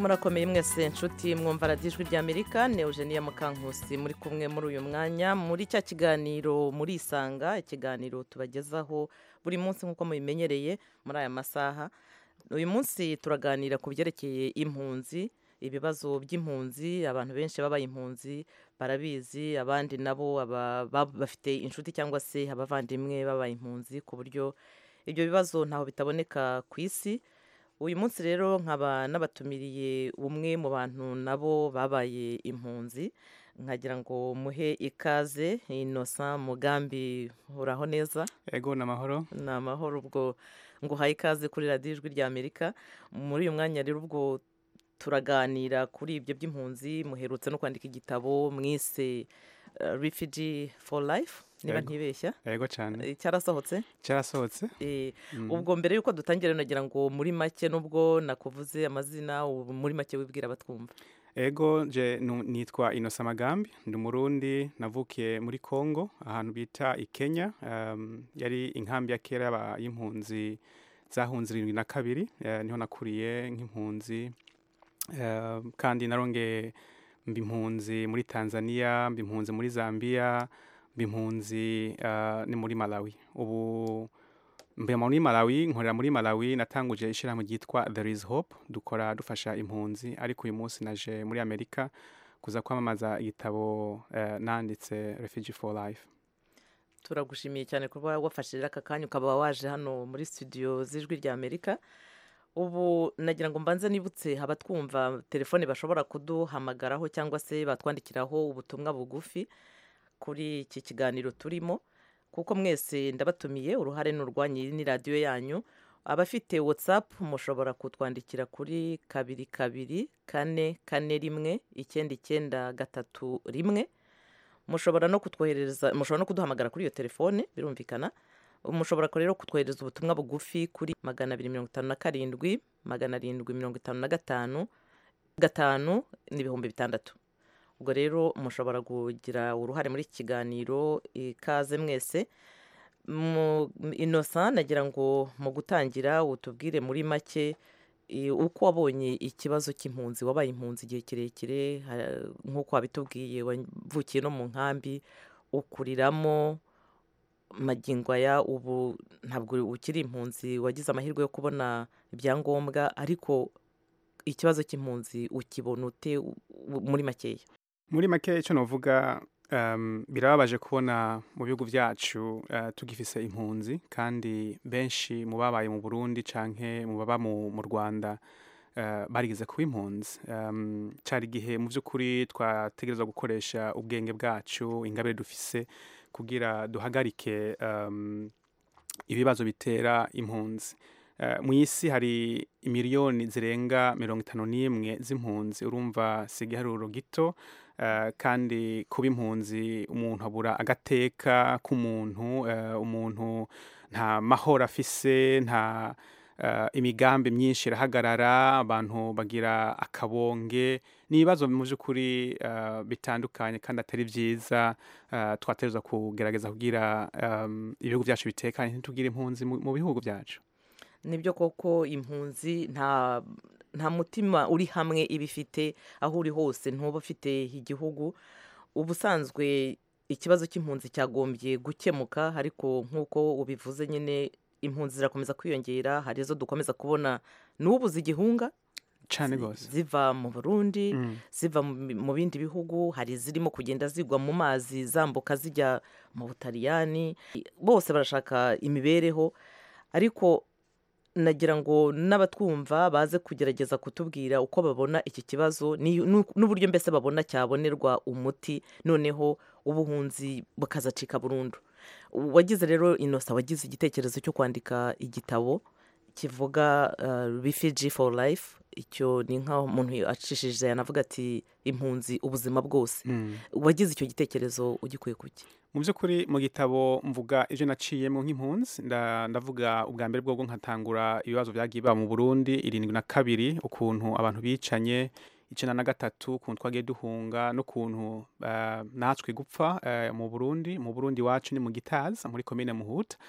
murakomeye mwese nshuti mwumva radiyo ijwi ry'amerika ni eugenia mukankusi muri kumwe muri uyu mwanya muri cya kiganiro muri isanga ikiganiro tubagezaho buri munsi nk'uko mubimenyereye muri aya masaha uyu munsi turaganira ku byerekeye impunzi ibibazo by'impunzi abantu benshi babaye impunzi barabizi abandi nabo aba- ba- bafite inshuti cyangwa se abavandimwe babaye impunzi ku buryo ibyo bibazo ntaho bitaboneka ku isi uyu munsi rero nkaba nabatumiriye umwe mu bantu nabo babaye impunzi nkagira ngo muhe ikaze inosa mugambi uraho neza ego ni amahoro ni amahoro ubwo nguhaye ikaze kuri radiyo ijwi rya amerika muri uyu mwanya rero ubwo turaganira kuri ibyo by'impunzi muherutse no kwandika igitabo mwise uh, refugee for life niba Yego. ntibeshya ego cyane Eh, cyarasohotse cyarasohotse Eh, Mm. ubwo mbere y'uko dutangira nagira ngo muri make nubwo nakuvuze amazina ubu muri make wibwira abatwumva ego je nu- nitwa inosa magambi ndi umurundi navukiye muri congo ahantu bita i kenya um, yari inkambi ya kera y'aba- y'impunzi zahunze irindwi na kabiri eh, niho nakuriye nk'impunzi eh, kandi narongeye mba impunzi muri tanzania mba impunzi muri zambia mba impunzi eh, ni muri malawi ubu mbe muri malawi nkorera muri malawi natanguje ishyirahamwe ryitwa there is hope dukora dufasha impunzi ariko uyu munsi naje muri amerika kuza kwamamaza igitabo eh, nanditse refugee for life turagushimiye cyane kuba wafashe rero aka kanya ukaba waje hano muri studio z'ijwi rya amerika ubu nagira ngo mbanze nibutse abatwumva telefone bashobora kuduhamagaraho cyangwa se batwandikiraho ubutumwa bugufi kuri iki kiganiro turimo kuko mwese ndabatumiye uruhare ni urwanyu iyi ni radiyo yanyu abafite whatsapp mushobora kutwandikira kuri kabiri kabiri kane kane rimwe icyenda icyenda gatatu rimwe mushobora no kutwoherereza mushobora no kuduhamagara kuri iyo telefone birumvikana mushobora rero kutwohereza ubutumwa bugufi kuri magana abiri mirongo itanu na karindwi magana arindwi mirongo itanu na gatanu gatanu n'ibihumbi bitandatu ubwo rero mushobora kugira uruhare muri iki kiganiro ikaze mwese mu inosa nagira ngo mu gutangira utubwire muri make i- uko wabonye ikibazo cy'impunzi wabaye impunzi igihe kirekire ha- nk'uko wabitubwiye wavukiye no mu nkambi ukuriramo magingo aya ubu ntabwo ukiri impunzi wagize amahirwe yo kubona ibyangombwa ariko ikibazo cy'impunzi ukibona ute u- u- muri makeya muri make icyo navuga um, birababaje kubona mu bihugu byacu uh, tugifise impunzi kandi benshi mu babaye mu burundi canke mu baba mu, mu rwanda uh, barigeze kuba impunzi um, cari igihe mu by'ukuri twategerezwa gukoresha ubwenge bwacu ingabire dufise kugira duhagarike um, ibibazo bitera impunzi Uh, mu isi hari imiliyoni zirenga mirongo itanu n'imwe z'impunzi urumva si igiharuro gito uh, kandi kuba impunzi umuntu abura agateka k'umuntu uh, umuntu nta mahoro afise nta uh, imigambi myinshi irahagarara abantu bagira akabonge ni ibibazo mu by'ukuri uh, bitandukanye kandi atari byiza uh, twategerezwa kugerageza kugira um, ibihugu byacu bitekanye ntitugire impunzi mu, mu bihugu byacu nibyo koko impunzi nta nta mutima uri hamwe iba ifite aho uri hose ntuba ufite igihugu ubusanzwe ikibazo cy'impunzi cyagombye gukemuka ariko nk'uko ubivuze nyine impunzi zirakomeza kwiyongera hari izo dukomeza kubona n'ubu zigihunga cyane rwose ziva mu burundi ziva mu- mu bindi bihugu hari izirimo kugenda zigwa mu mazi zambuka zijya mu butaliyani bose barashaka imibereho ariko nagira ngo n'abatwumva baze kugerageza kutubwira uko babona iki kibazo ni- nu- n'uburyo mbese babona cyabonerwa umuti noneho ubuhunzi bukazacika burundu wagize rero inosa wagize igitekerezo cyo kwandika igitabo kivuga uh, refugee for life icyo ni nk'aho umuntu acishije yanavuga ati impunzi ubuzima bwose wagize icyo gitekerezo ugikuye kuki mu by'ukuri mu gitabo mvuga ibyo naciyemo nk'impunzi nda- ndavuga ubwa mbere bwo nkatangura ibibazo byagiye biba mu burundi irindwi na kabiri ukuntu abantu bicanye icyenda na gatatu ukuntu twagiye duhunga n'ukuntu eh, natwe gupfa eh, mu burundi mu burundi iwacu ni mu gitaza muri komine muhuta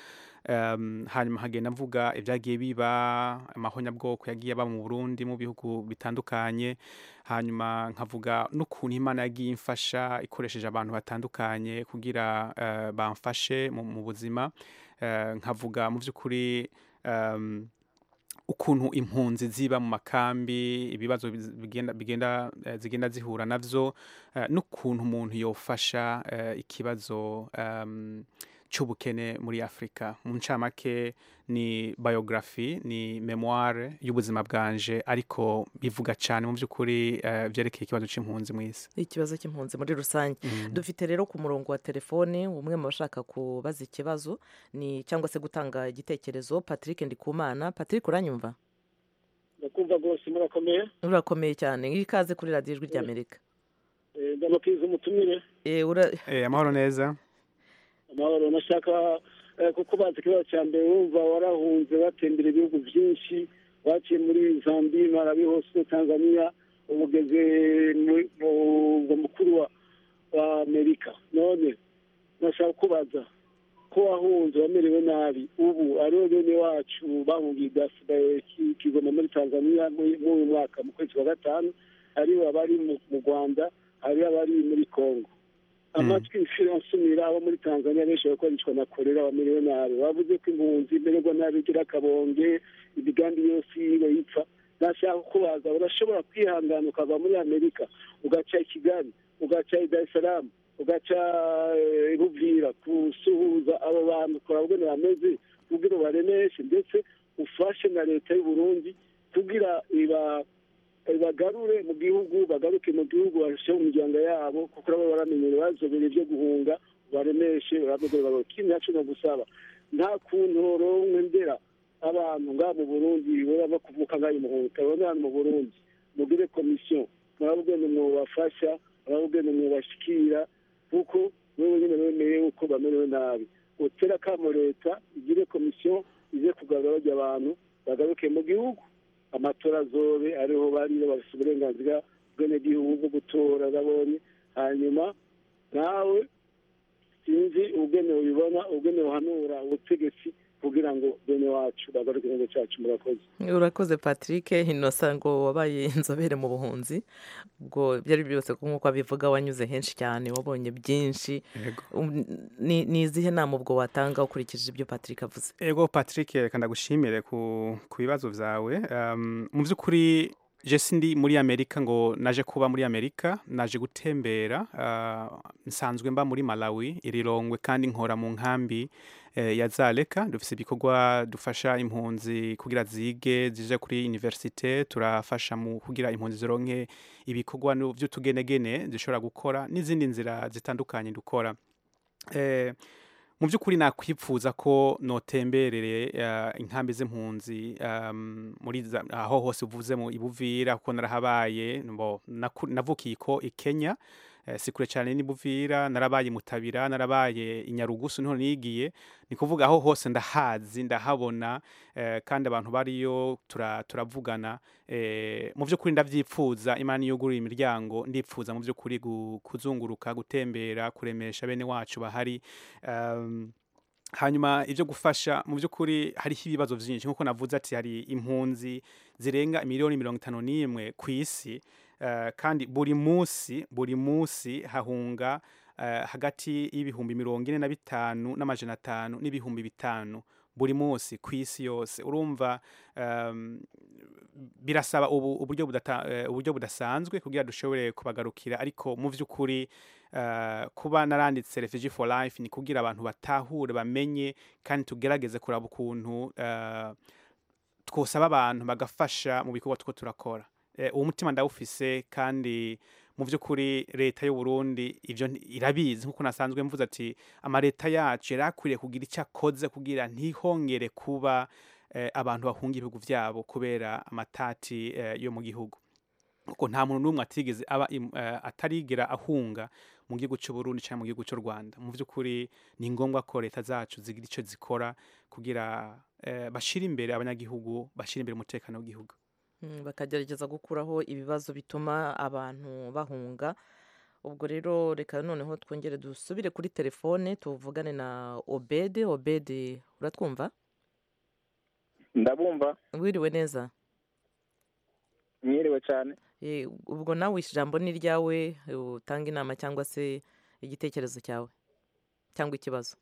um, hanyuma nkagenda mvuga ibyagiye biba amahonyabwoko yagiye aba mu Burundi mu bihugu bitandukanye hanyuma nkavuga n'ukuntu Imana yagiye imfasha ikoresheje abantu batandukanye kugira uh, bamfashe mu, mu buzima uh, nkavuga mu by'ukuri um, ukuntu impunzi ziba mu makambi ibibazo biz- bigenda bigenda eh, zigenda zihura navyo eh, n'ukuntu umuntu yofasha eh, ikibazo um, c'ubukene muri Afrika mu ncamake ni biography ni memoire y'ubuzima bwanje ariko bivuga cyane mu by'ukuri eh, vyerekeye ikibazo c'impunzi mw'isi ikibazo cy'impunzi muri rusange Mhm. dufite rero ku murongo wa telefone umwe mu bashaka kubaza ikibazo ni cyangwa se gutanga igitekerezo patrick ndikumana patrick uranyumva ndakumva rwose murakomeye urakomeye cyane ikaze kuri radiyo ijwi ry'amerika Eh, ndamukiriza umutumire Eh, ura- eh, amahoro neza amahoro nashaka eh, kuko bazi ikibazo cya mbere wumva warahunze batembera ibihugu byinshi waciye muri zambi marabi hose tanzania ubu ugeze mu- mu murwa mukuru wa wa amerika none nashaka kubaza ko wahunze wamerewe nabi ubu aribo bene wacu bahungiye igasigaye kigoma muri tanzania muri muri uyu mwaka mu kwezi kwa gatanu hariho abari mu mu rwanda hariho abari muri congo amatwi inshuro nsumira abo muri tanzania benshi bariko baricwa na korera bamerewe nabi bavuze ko impunzi imererwa nabi igira akabonge imigambi yose yiwe yipfa nashaka kubaza urashobora kwihangana ukava muri amerika ugaca i kigali ugaca i dar es salaam ugaca eh, buvira gusuhuza abo bantu kurabwene bameze kugira ubaremeshe ndetse ufashe na leta y'u burundi kugira iba bagarure mu gihugu bagaruke mu gihugu bashyire mu miryango yabo kuko nabo baramenye bazobere ibyo guhunga baremeshe barabegere bago ikindi naco no gusaba nta kuntu ronkwe ndera abantu ngaha mu burundi baba kuvuka ngaha muhunga kabone hano mu burundi mugire komisiyo murabugene mwobafasha murabugene mwobashikira kuko wewe nyine wemeye uko bamerewe nabi utera kamo leta igire komisiyo ize kugarura barya abantu bagaruke mu gihugu amatora azobe ariho bari bafite uburenganzira bw'abenegihugu bwo gutora babonye hanyuma nawe sinzi ubwene ubibona ubwene uhanura ubutegetsi kugira ngo bene wacu bagaruke igihugu cyacu murakoze urakoze patrick inosa ngo wabaye inzobere mu buhunzi ubwo ibyo ari byo byose nk'uko abivuga wanyuze henshi cyane wabonye byinshi Um, ni ni izihe nama ubwo watanga ukurikije ibyo patrick avuze ego patrick reka ndagushimire ku ku bibazo byawe Um, mu by'ukuri je sindi muri amerika ngo naje kuba muri amerika naje gutembera ah, nsanzwe mba muri malawi irirongwe kandi nkora mu nkambi eh, ya zaleka dufise ibikorwa dufasha impunzi kugira zige zije kuri universite turafasha mu kugira impunzi zironke ibikorwa nu- vy'utugenegene zishobora gukora n'izindi nzira zitandukanye dukora eh, mu by'ukuri nakwipfuza ko notemberere uh, inkambi z'impunzi um, muri za- aho hose uvuze mu ibuvira kuko narahabaye mbo naku- navukiye ko i Kenya eh, si kure cyane n'ibuvira narabaye i mutabira narabaye i nyarugusu niho nigiye ni kuvuga aho hose ndahazi ndahabona eh, kandi abantu bariyo tura- turavugana eh, mu by'ukuri ndavyipfuza imana yugurura imiryango ndipfuza mu by'ukuri gu- kuzunguruka gutembera kuremesha bene wacu bahari um, hanyuma ibyo gufasha mu by'ukuri hariho ibibazo byinshi nk'uko navuze ati hari impunzi zirenga miliyoni mirongo itanu n'imwe ku isi eh, kandi buri munsi buri munsi hahunga eh, hagati y'ibihumbi mirongo ine na bitanu n'amajana atanu n'ibihumbi bitanu buri munsi ku isi yose urumva um, birasaba ubu uburyo budata, eh, uburyo budasanzwe kugira dushobore kubagarukira ariko mu by'ukuri eh, kuba naranditse refugee for life ni kugira abantu batahure bamenye kandi tugerageze kuraba ukuntu eh, twosaba abantu bagafasha mu bikorwa two turakora Eh, uwo mutima ndawufise kandi mu by'ukuri leta y'u Burundi ivyo nti- irabizi nkuko nasanzwe mvuze ati amaleta yacu yari akwiriye kugira icyo akoze kugira ntihongere kuba eh, abantu bahunga ibihugu vyabo kubera amatati eh, yo mu gihugu kuko nta muntu n'umwe atigeze aba im- eh, atarigera ahunga mu gihugu cy'u Burundi cyangwa mu gihugu cy'u Rwanda mu by'ukuri ni ngombwa ko leta zacu zigira icyo zikora kugira eh, bashire imbere abanyagihugu bashire imbere umutekano w'igihugu Mm, bakagerageza gukuraho ibibazo bituma abantu bahunga ubwo rero reka noneho twongere dusubire kuri telefone tuvugane na obede obede uratwumva ndabumva wiriwe neza mwiriwe cyane Eh, ubwo nawe ijambo ni iryawe utanga inama cyangwa se igitekerezo cyawe cyangwa ikibazo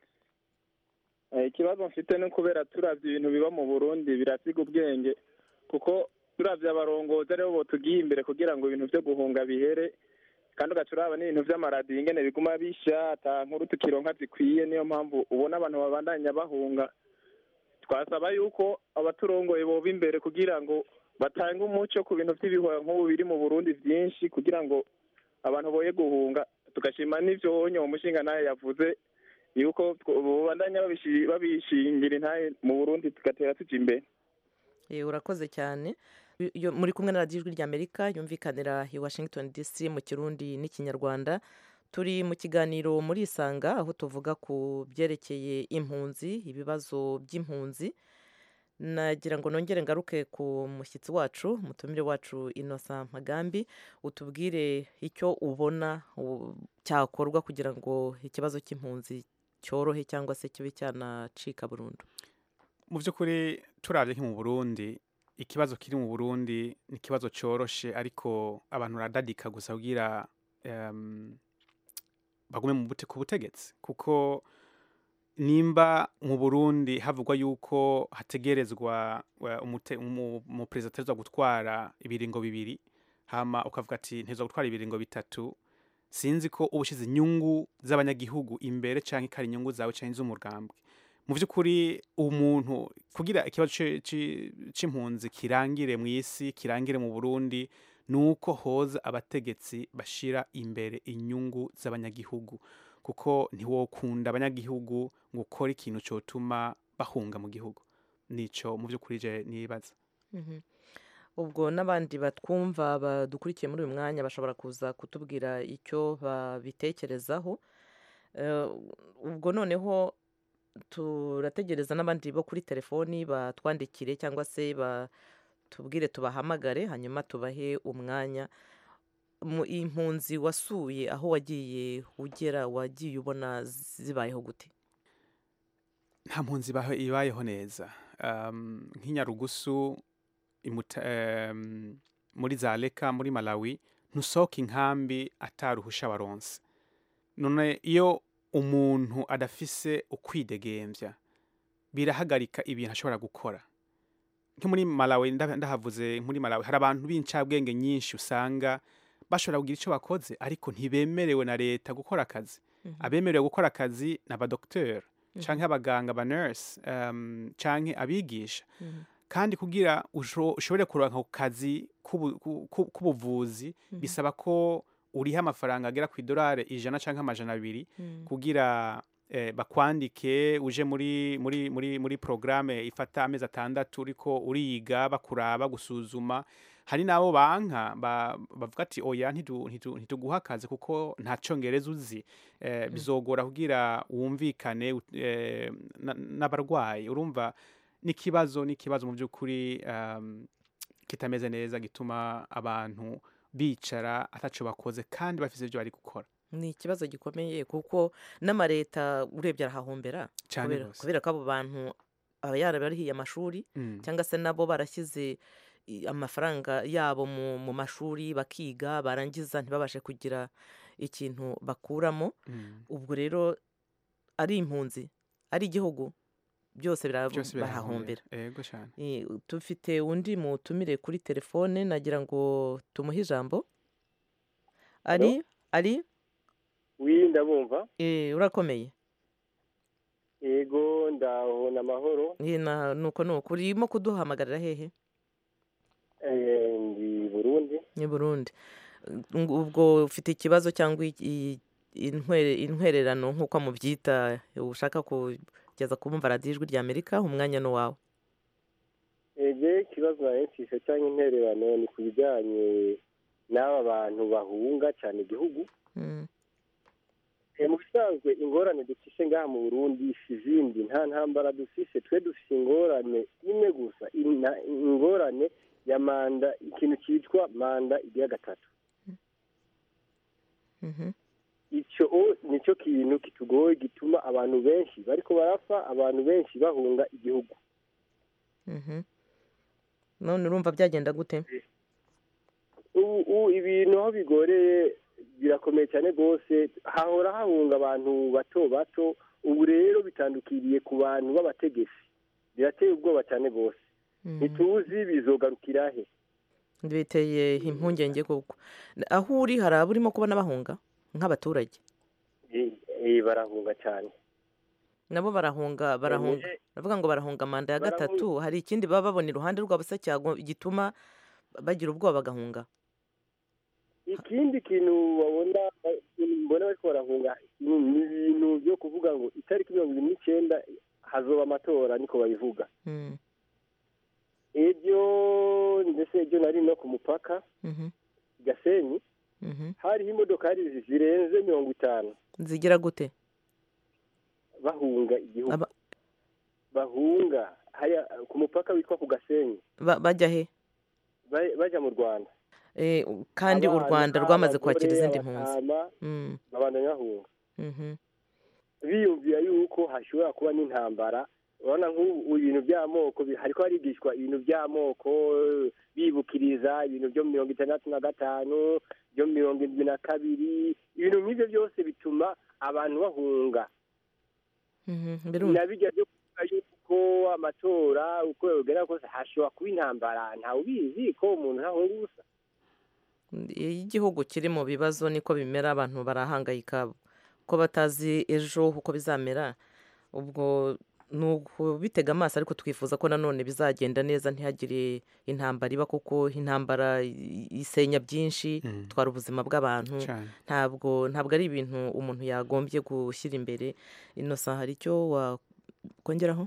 Eh, ikibazo mfite ni kubera turavye ibintu biba mu burundi birasiga ubwenge kuko turavye abarongozi aribo botugiye imbere kugira ngo ibintu vyo guhunga bihere kandi ugaca uraba n'ibintu vy'amaradiyo ingene biguma bisha ata nkuru tukironka zikwiye niyo mpamvu ubona abantu babandanya bahunga twasaba yuko abaturongoye boba imbere kugira ngo batange umuco ku bintu vy'ibihuha nk'ubu biri mu burundi vyinshi kugira ngo abantu boye guhunga tugashima n'ivyo wonye uwo mushinga nawe yavuze yuko babandanya babishi- babishingira intahe mu burundi tugatera tuja imbere Eh, urakoze cyane Yo- muri kumwe na radiyo ijwi ry'amerika yumvikanira i washington dc mu kirundi n'ikinyarwanda turi mu kiganiro muri isanga aho tuvuga ku byerekeye impunzi ibibazo by'impunzi nagira ngo nongere ngaruke ku mushyitsi wacu umutumire wacu inosa magambi utubwire icyo ubona u- cyakorwa kugira ngo ikibazo cy'impunzi cyorohe cyangwa se kibe cyanacika burundu mu by'ukuri turabye nko mu burundi ikibazo kiri mu burundi ni ikibazo cyoroshe ariko abantu baradadika gusa kugira em, bagume mu bute- ku butegetsi kuko nimba mu burundi havugwa yuko hategerezwa wa- umute- umu- umuperezida ategerezwa gutwara ibiringo bibiri hama ukavuga ati ntezwa gutwara ibiringo bitatu sinzi ko uba ushyize inyungu z'abanyagihugu imbere cyangwa ikari inyungu zawe cyangwa iz'umugambwe mu by'ukuri umuntu kugira ikibazo ci- ci- c'impunzi kirangire mu isi kirangire mu burundi ni uko hoza abategetsi bashira imbere inyungu z'abanyagihugu kuko ntiwokunda abanyagihugu ngo ukore ikintu cyotuma bahunga mu gihugu nico mu by'ukuri je nibaza Mhm. ubwo n'abandi batwumva badukurikiye muri uyu mwanya bashobora kuza kutubwira icyo babitekerezaho Eh, ubwo noneho turategereza n'abandi bo kuri telefoni batwandikire cyangwa se batubwire tubahamagare hanyuma tubahe umwanya Mu- impunzi wasuye aho wagiye ugera wagiye ubona zibayeho gute nta mpunzi ibaho- ibayeho neza um, nk'inyarugusu imuta- em, muri za leka muri malawi ntusohoka inkambi ataruhusha baronse none iyo umuntu adafise ukwidegembya birahagarika ibintu ashobora gukora nko muri malawi nda- ndahavuze muri malawi hari abantu b'incabwenge nyinshi usanga bashobora kugira icyo bakoze ariko ntibemerewe na leta gukora akazi Mhm. abemerewe gukora akazi ni abadogiteri Mhm. canke abaganga aba nurse um, canke abigisha Mhm. kandi kugira usho- ushobore kuronka ku kazi k'ubu- ku- ku- k'ubuvuzi Mhm. bisaba ko uriha amafaranga agera ku idolari ijana canke amajana abiri Mhm. kugira eh, bakwandike uje muri muri muri muri programme ifata amezi atandatu uriko uriga bakuraba gusuzuma hari n'abo banka ba- bavuga ati oya ntitu- ntitu- ntituguha akazi kuko nta congereza uzi eh, bizogora kugira wumvikane ut- eh, na- n'abarwayi urumva n'ikibazo n'ikibazo mu by'ukuri um, kitameze neza gituma abantu bicara ataco bakoze kandi bafise ibyo bari gukora ni ikibazo gikomeye kuko n'amareta urebye arahahombera Cane kubera- rwose. kubera ko abo bantu aba yarabarihiye amashuri Mm. cyangwa se nabo barashyize i- amafaranga yabo mu, mu mashuri bakiga barangiza ntibabashe kugira ikintu bakuramo Mm. ubwo rero ari impunzi ari igihugu byose bira- byose barahahombera birahombera yego cyane Eh, dufite undi mutumire kuri telefone nagira ngo tumuhe ijambo ari ari wi ndabumva Eh, urakomeye yego ndabona amahoro Eh, na- nuko nuko urimo kuduhamagarira hehe Eh, ndi burundi ni burundi Ng- ubwo ufite ikibazo cyangwa i- i- intwere- intwererano nk'uko mubyita ushaka kugeza kubumva radiyo ijwi rya amerika umwanya ni uwawe ege ikibazo narencisha cyangwa intererano ni ku bijyanye n'aba bantu bahunga cyane igihugu Mm. Eh, mu bisanzwe ingorane dufise ngaha mu burundi si izindi nta ntambara dufise twe dufise ingorane imwe gusa ina- ingorane ya manda ikintu cyitwa manda igira gatatu icyo nicyo kintu kitugoye gituma abantu benshi bariko barapfa abantu benshi bahunga igihugu Mhm. none urumva byagenda gute ubu ubu ibintu aho bigoreye birakomeye cyane rwose hahora hahunga abantu bato bato ubu rero bitandukiriye ku bantu b'abategetsi birateye ubwoba cyane rwose ntituzi bizogarukira he biteye impungenge koko aho uri hari aburimo kubona bahunga nk'abaturage Eh, eh, barahunga cyane nabo barahunga barahunga baravuga ngo barahunga manda ya gatatu hari ikindi baba babona iruhande rwabo se cyago- gituma bagira ubwoba bagahunga ikindi kintu babona mbona bariko barahunga ni ni ibintu byo kuvuga ngo itariki mirongo ibiri n'icyenda hazoba amatora niko babivuga Mm, ibyo ndetse ibyo nari no ku mupaka mhm, gasenyi mhm. hariho imodokari zirenze mirongo itanu zigira gute bahunga igihugu bahunga haya ku mupaka witwa ku gasenyi Ba- bajya he ba- bajya mu rwanda Eh, kandi u Abana, rwanda rwamaze kwakira abagore, izindi mpunzi abatama, Mm, babandanya bahunga mhm. biyumvira yuko hashobora kuba n'intambara urabona nk'ubu ibintu by'amoko bi- hariko harigishwa ibintu by'amoko bibukiriza ibintu byo mirongo itandatu na gatanu byo mirongo irindwi na kabiri ibintu nk'ibyo byose bituma abantu bahunga Mhm, birumva. na bijya byo kuvuga yuko amatora uko yogera kose hashobora kuba intambara ntawe ubizi ko umuntu ntahunga ubusa iyo igihugu kiri mu bibazo niko bimera abantu barahangayika ko batazi ejo uko bizamera ubwo ni ukubitega amaso ariko twifuza ko nanone bizagenda neza ntihagire intambara iba kuko intambara i- isenya byinshi itwara ubuzima bw'abantu Cyane. ntabwo ntabwo ari ibintu umuntu yagombye gushyira imbere inosa hari icyo wakongeraho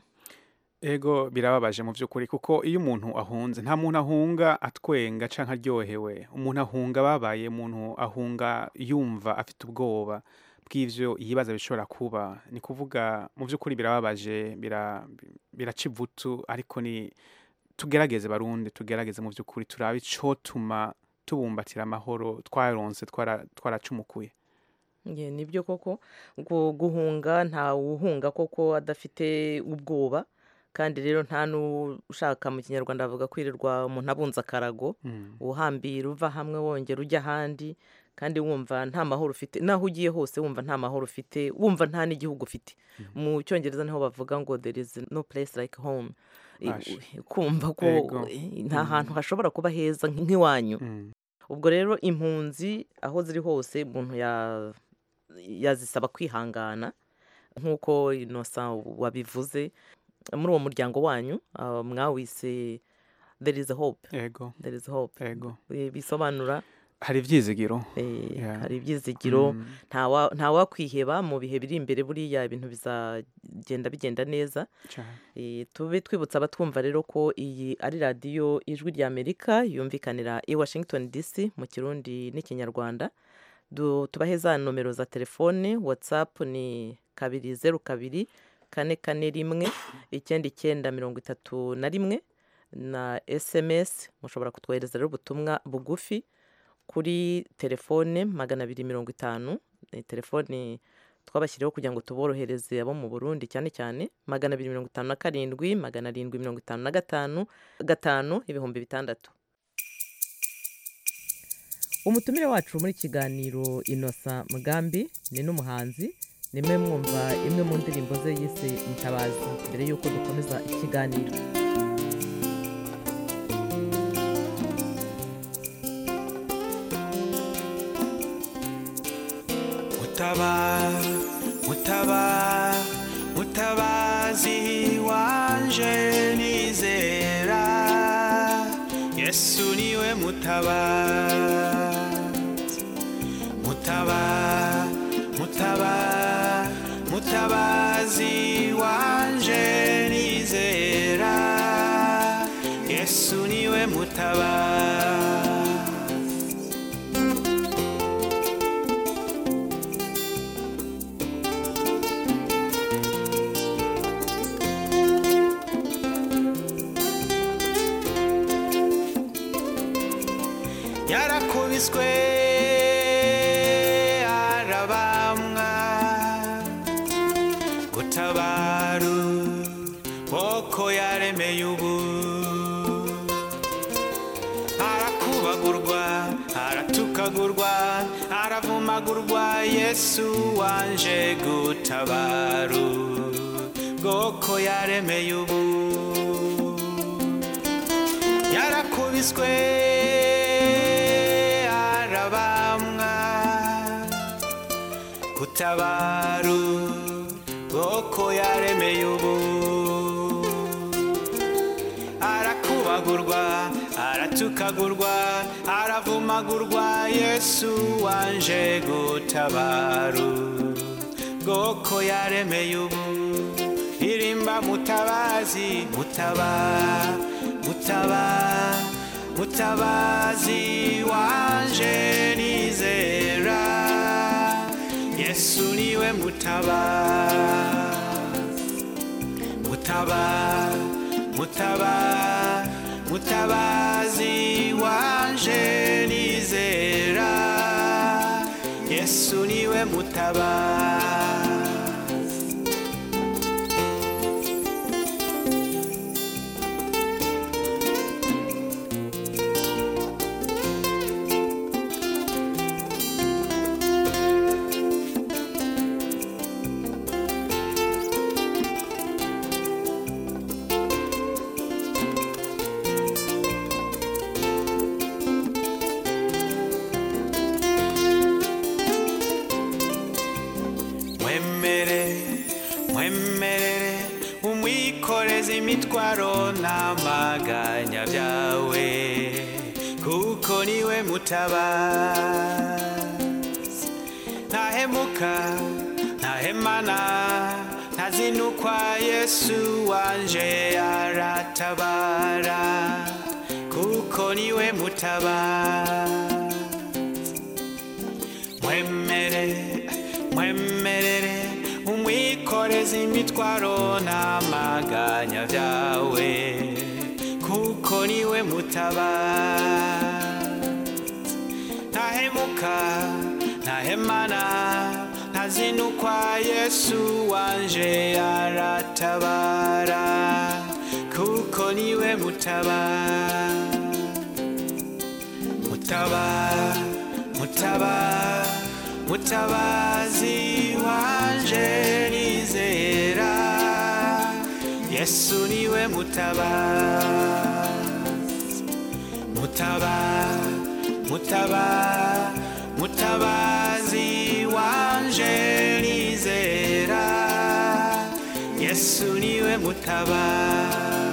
ego birababaje mu by'ukuri kuko iyo umuntu ahunze nta muntu ahunga atwenga cyangwa aryohewe umuntu ahunga ababaye umuntu ahunga yumva afite ubwoba bw'ibyo yibaza bishobora kuba ni kuvuga mu by'ukuri birababaje bira- biraca ivutu ariko ni tugerageze barundi tugerageze mu by'ukuri turabe icotuma tubumbatira amahoro twaronse twara- twaracumukuye Ye, nibyo koko gu- guhunga nta uhunga koko adafite ubwoba kandi rero nta n'ushaka mu kinyarwanda bavuga kwirirwa umuntu abunza akarago Mm. uhambira uva hamwe wongera ujya ahandi kandi wumva nta mahoro ufite naho ugiye hose wumva nta mahoro ufite wumva nta n'igihugu ufite mu cyongereza niho bavuga ngo there is no place like home I- Ash. kumva ko Ego. eh, nta Mm. hantu hashobora kuba heza nk- nk'iwanyu Mm. ubwo rero impunzi aho ziri hose umuntu ya- yazisaba kwihangana nk'uko inosa wabivuze muri uwo muryango wanyu ah, mwawise there is a hope ego there is hope ego Eh, bisobanura hari ibyizigiro eh, Yeah. hari ibyizigiro Mm. ntawa- ntawakwiheba mu bihe biri imbere buriya ibintu bizagenda bigenda neza Cyane. Eh, tube twibutsa abatwumva rero ko iyi ari radiyo ijwi rya amerika yumvikanira i washington dc mu kirundi n'ikinyarwanda Du- tubahe za nomero za telefone whatsapp ni kabiri zeru kabiri kane kane rimwe icyenda icyenda mirongo itatu na rimwe na sms mushobora kutwohereza rero ubutumwa bugufi kuri telefone magana abiri mirongo itanu ni telefoni twabashyiriyeho kugira ngo tuborohereze abo mu burundi cyane cyane magana abiri mirongo itanu na karindwi magana arindwi mirongo itanu na gatanu gatanu ibihumbi bitandatu umutumire wacu muri kiganiro inosa mugambi ni n'umuhanzi nimwe mwumva imwe mu ndirimbo ze yise mutabazi mbere y'uko dukomeza ikiganiro mutaba mutaba mutabazi wanje nizera yesu niwe mutabazi mutaba mutaba mutabazi wanje nizera yesu niwe mutabazi yarakubiswe mutabaru boko yaremeye ubu arakubagurwa aratukagurwa aravumagurwa yesu wanje gutabaru bwoko yaremeye ubu yarakubiswe arabamwa gutabaru bwoko yaremeye ubu arakubagurwa aratukagurwa aravumagurwa yesu wanje gutabaru bwoko yaremeye ubu irimba mutabazi mutaba mutaba mutabazi wanje nizera yesu niwe mutaba mutaba mutaba mutabazi wanje nizera yesu niwe mutaba mwemere mwemerere umwikoreze imitwaro n'amaganya byawe kuko niwe mutabazi ntahemuka ntahemana ntazinukwa yesu wanje aratabara kuko niwe mutabazi mwemere mwemerere umwikoreze imitwaro n'amaganya byawe kuko niwe mutabazi ntahemuka ntahemana ntazinukwa yesu wanje aratabara kuko niwe mutabazi mutaba mutaba mutabazi wanje nizera yesu niwe mutabazi mutaba mutaba mutabazi wanje nizera yesu niwe mutabazi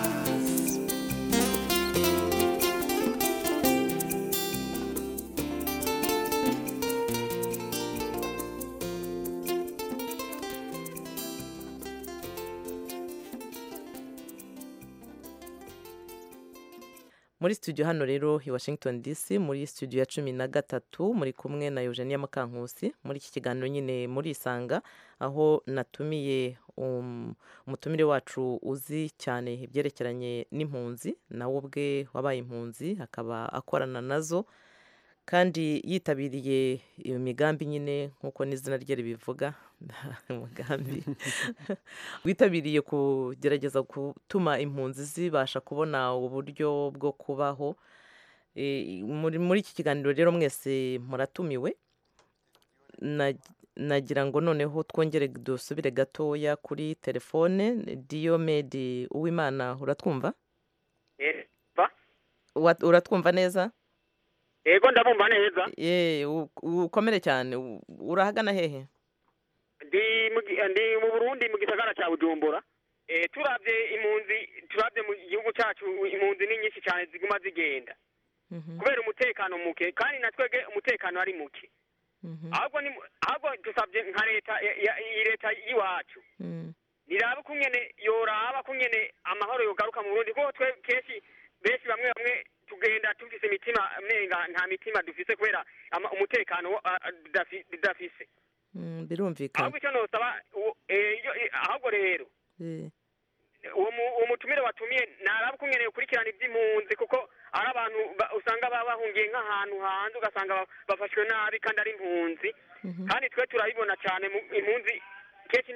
muri studio hano rero i washington dc muri studio ya cumi na gatatu muri kumwe na eugenia mukankusi muri iki kiganiro nyine muri isanga aho natumiye um, umutumire wacu uzi cyane ibyerekeranye n'impunzi nawe ubwe wabaye impunzi akaba akorana nazo kandi yitabiriye iyo migambi nyine nk'uko n'izina rye ribivuga umugambi witabiriye kugerageza gutuma impunzi zibasha kubona uburyo bwo kubaho E, muri muri iki kiganiro rero mwese muratumiwe Na- nagira ngo noneho twongere dusubire gatoya kuri telefone diyomedi uwimana uratwumva Wa- uratwumva neza ego ndabumva neza ye u- ukomere cyane U- urahagana hehe ndi mu gi- ndi mu burundi mu gisagara cya bujumbura Eh, turavye impunzi turavye mu gihugu cacu impunzi ni nyinshi cyane ziguma zigenda kubera umutekano muke kandi na twebwe umutekano ari muke ahubwo ni ahubwo dusabye nka leta ya- ya- iyi leta y'iwacu niraba kungene yoraba kungene amahoro yogaruka mu burundi kuko twe kenshi benshi bamwe bamwe tugenda dufise imitima menga nta mitima dufise kubera ama- umutekano wa- a- a- tudafi- tudafise Mm, birumvikana ahubwo icyo nosaba uwo- eh, iyo- eh, ahubwo rero Eh, uwo mu- uwo mutumire watumiye naraba ukungeneye gukurikirana iby'impunzi kuko ari abantu ba- usanga baba bahungiye nk'ahantu hanze ugasanga ba- bafashwe nabi kandi ari impunzi kandi twe turabibona cyane mu- impunzi kenshi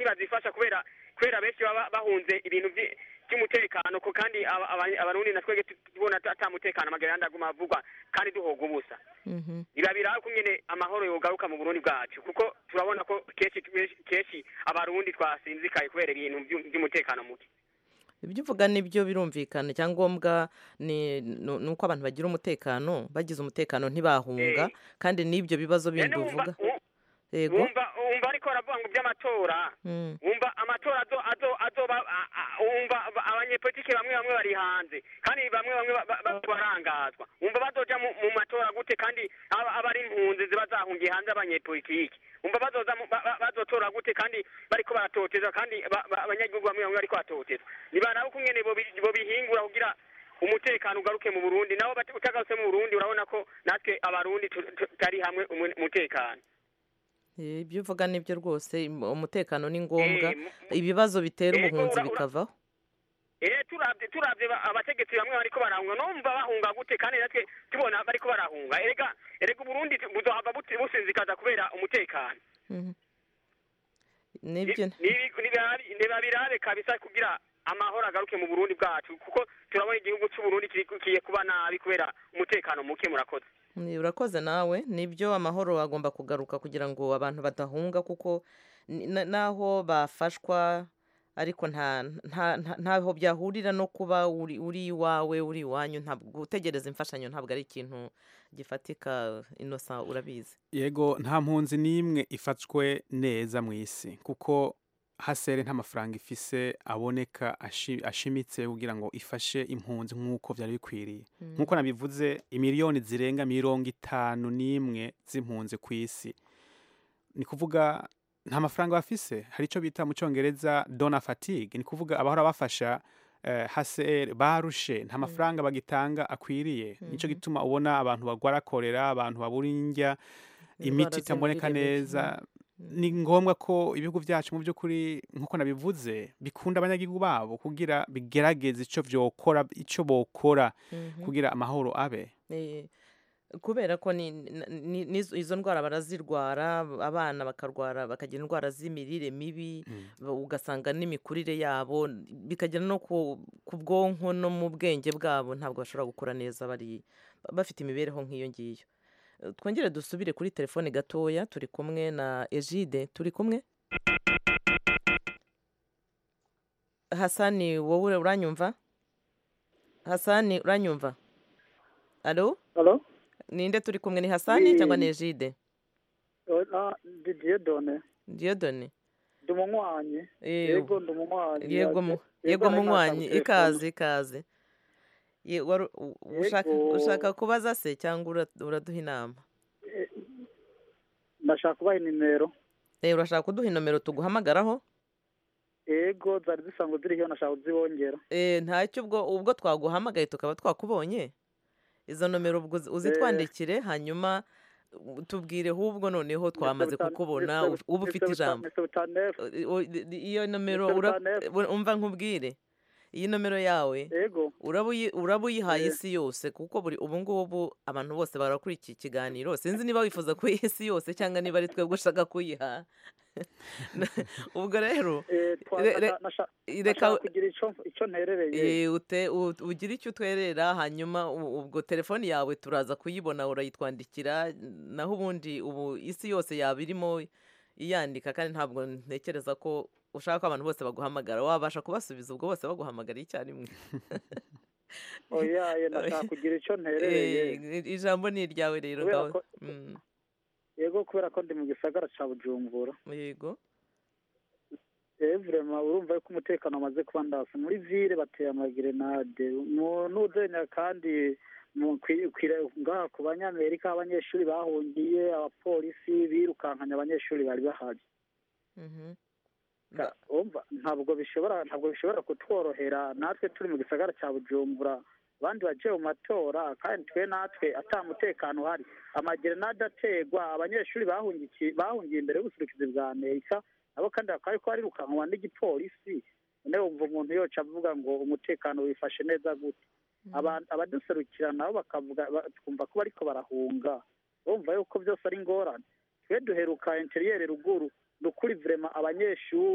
ntibazifasha kubera kubera benshi baba bahunze ibintu vyi- by'umutekano ko kandi aba- aba- abarundi natwege tubona ata mutekano amageranda aguma avugwa kandi duhoga ubusa biba biraba ko nyene amahoro yogaruka mu burundi bwacu kuko turabona ko kenshi kenshi abarundi twasinzikaye kubera ibintu vyu- vy'umutekano muke ibyo uvuga nibyo birumvikana icyangombwa ni ni- ni uko abantu bagira umutekano bagize umutekano ntibahunga kandi n'ibyo bibazo bindi None wumva- uvuga yego wumva wumva ariko baravuga ngo by'amatora Mm. wumva amatora azo azo azoba a- a- wumva aba- abanyepolitike bamwe bamwe bari hanze kandi bamwe bamwe ba- ba- ba- barangazwa wumva bazoja mu mu matora gute kandi aba aba ari impunzi ziba zahungiye hanze abanyepolitike wumva bazoza mu- ba- ba- bazotora gute kandi bariko baratotezwa kandi ba- ba- abanyagihugu bamwe bamwe bariko baratotezwa nibaraba uko nyene bobi- bobihingura kugira umutekano ugaruke mu burundi nabo bati- utagarutse mu burundi urabona ko natwe abarundi tu- tu- tutari hamwe umu- umutekano Eh, ibyo uvuga nibyo rwose im- umutekano ni ngombwa Eh, mu- ibibazo bitera Yego, ubuhunzi ura- ura- bikavaho eh turavye turavye ba- abategetsi bamwe bariko barahunga numva bahunga gute kandi natwe tubona bariko barahunga erega erega uburundi tu- buzohava buti- businzikaza kubera umutekano Mhm. nibyo Nibi- nibabi- nibabirabe kabisa kugira amahoro agaruke mu burundi bwacu kuko turabona igihugu c'uburundi kiri- kigiye kuba nabi kubera umutekano muke murakoze Ni- urakoze nawe nibyo amahoro agomba kugaruka kugira ngo abantu badahunga kuko ni- na- naho bafashwa ariko nta nta- nta- ntaho byahurira no kuba uri uri iwawe uri iwanyu ntabwo gutegereza imfashanyo ntabwo ari ikintu gifatika inosa urabizi yego nta mpunzi n'imwe ifatwe neza mu isi kuko hasere nta mafaranga ifise aboneka ashi- ashimitse kugira ngo ifashe impunzi nk'uko byari bikwiriye Mm. nk'uko nabivuze imiliyoni zirenga mirongo itanu n'imwe z'impunzi ku isi ni kuvuga nta mafaranga bafise hari icyo bita mu cyongereza dona fatigue ni kuvuga abahora bafasha eh, HCR barushe nta mafaranga bagitanga akwiriye nicyo gituma ubona abantu bagwara korera abantu babura indya imiti itaboneka z'imirire mibi. neza ni ngombwa ko ibihugu byacu mu by'ukuri nk'uko nabivuze bikunda abanyagihugu babo kugira bigerageze icyo byokora icyo bokora Mhm. kugira amahoro abe Eh, kubera ko ni, ni, ni, izo ndwara barazirwara abana bakarwara bakagira indwara z'imirire mibi ba- ugasanga n'imikurire yabo bikagera no ku, ku bwonko no mu bwenge bwabo ntabwo bashobora gukura neza bari bafite imibereho nk'iyo ngiyo Eh, twongere dusubire kuri telefone gatoya turi kumwe na egide turi kumwe hasani wowe uranyumva hasani uranyumva alo Alo? ninde turi kumwe ni hasani Oui. cyangwa ni egide ndi diyodone diyodoni ndi umunywanyi Eh, yego ndi umunywanyi yego mu- yego munywanyi ikaze ikaze Ye- waru- u- ushaka Yego. ushaka kubaza se cyangwa ura- uraduha inama ndashaka kubaha nimero Eh, urashaka kuduha inomero tuguhamagaraho yego zari zisanzwe ziriho nashaka kuzibongera Eh, ntacyo ubwo ubwo twaguhamagaye tukaba twakubonye izo nomero ubwo uzi- uzitwandikire hanyuma u- tubwire ahubwo noneho twamaze kukubona u- uba ufite ijambo Eh, o- i- i- iyo nomero Mr. ura- Butanefu. u- umva nkubwire iyi nomero yawe yego uraba uyi- uraba uyihaye Eh. isi yose kuko buri ubu ngubu abantu bose barakurikiye ikiganiro sinzi niba wifuza kuyiha isi yose cyangwa niba ari twebwe ushaka kuyiha ubwo rero re- re- reka nashaka kugira icyo icyo nterereye Eh, ute- u- ugire icyo utwerera hanyuma u- ubwo telefoni yawe turaza kuyibona urayitwandikira naho ubundi ubu isi yose yaba irimo iyandika kandi ntabwo ntekereza ko ushaka ko abantu bose baguhamagara wabasha kubasubiza ubwo bose baguhamagara icyarimwe oya ye nashaka kugira icyo nterereye Eh, ijambo ni iryawe rero Kubera ngaho ko- Mm, yego kubera ko ndi mu gisagara cya bujumbura yego eh vrema urumva yuko umutekano wamaze kuba ndasa muri ville bateye amagerenade mu nuzenya kandi mu kwi- kwire- ngaha ku banyamerika abanyeshuri bahungiye abapolisi birukankanye abanyeshuri bari bahari Mhm. Ka- umva ntabwo bishobora ntabwo bishobora kutworohera natwe turi mu gisagara cya bujumbura abandi bagiye mu matora kandi twe natwe ata mutekano uhari amagerenade ategwa abanyeshuri bahungiye bahungiye imbere y'ubuserukizi bwa amerika nabo kandi bakaba ariko barirukankwa n'igipolisi none wumva umuntu yoca avuga ngo umutekano wifashe neza gute Aba- abaduserukira nabo bakavuga ba- twumva ko bariko barahunga bumva yuko byose ari ingorane twe duheruka interiyeri ruguru ni ukuri vrema abanyeshuri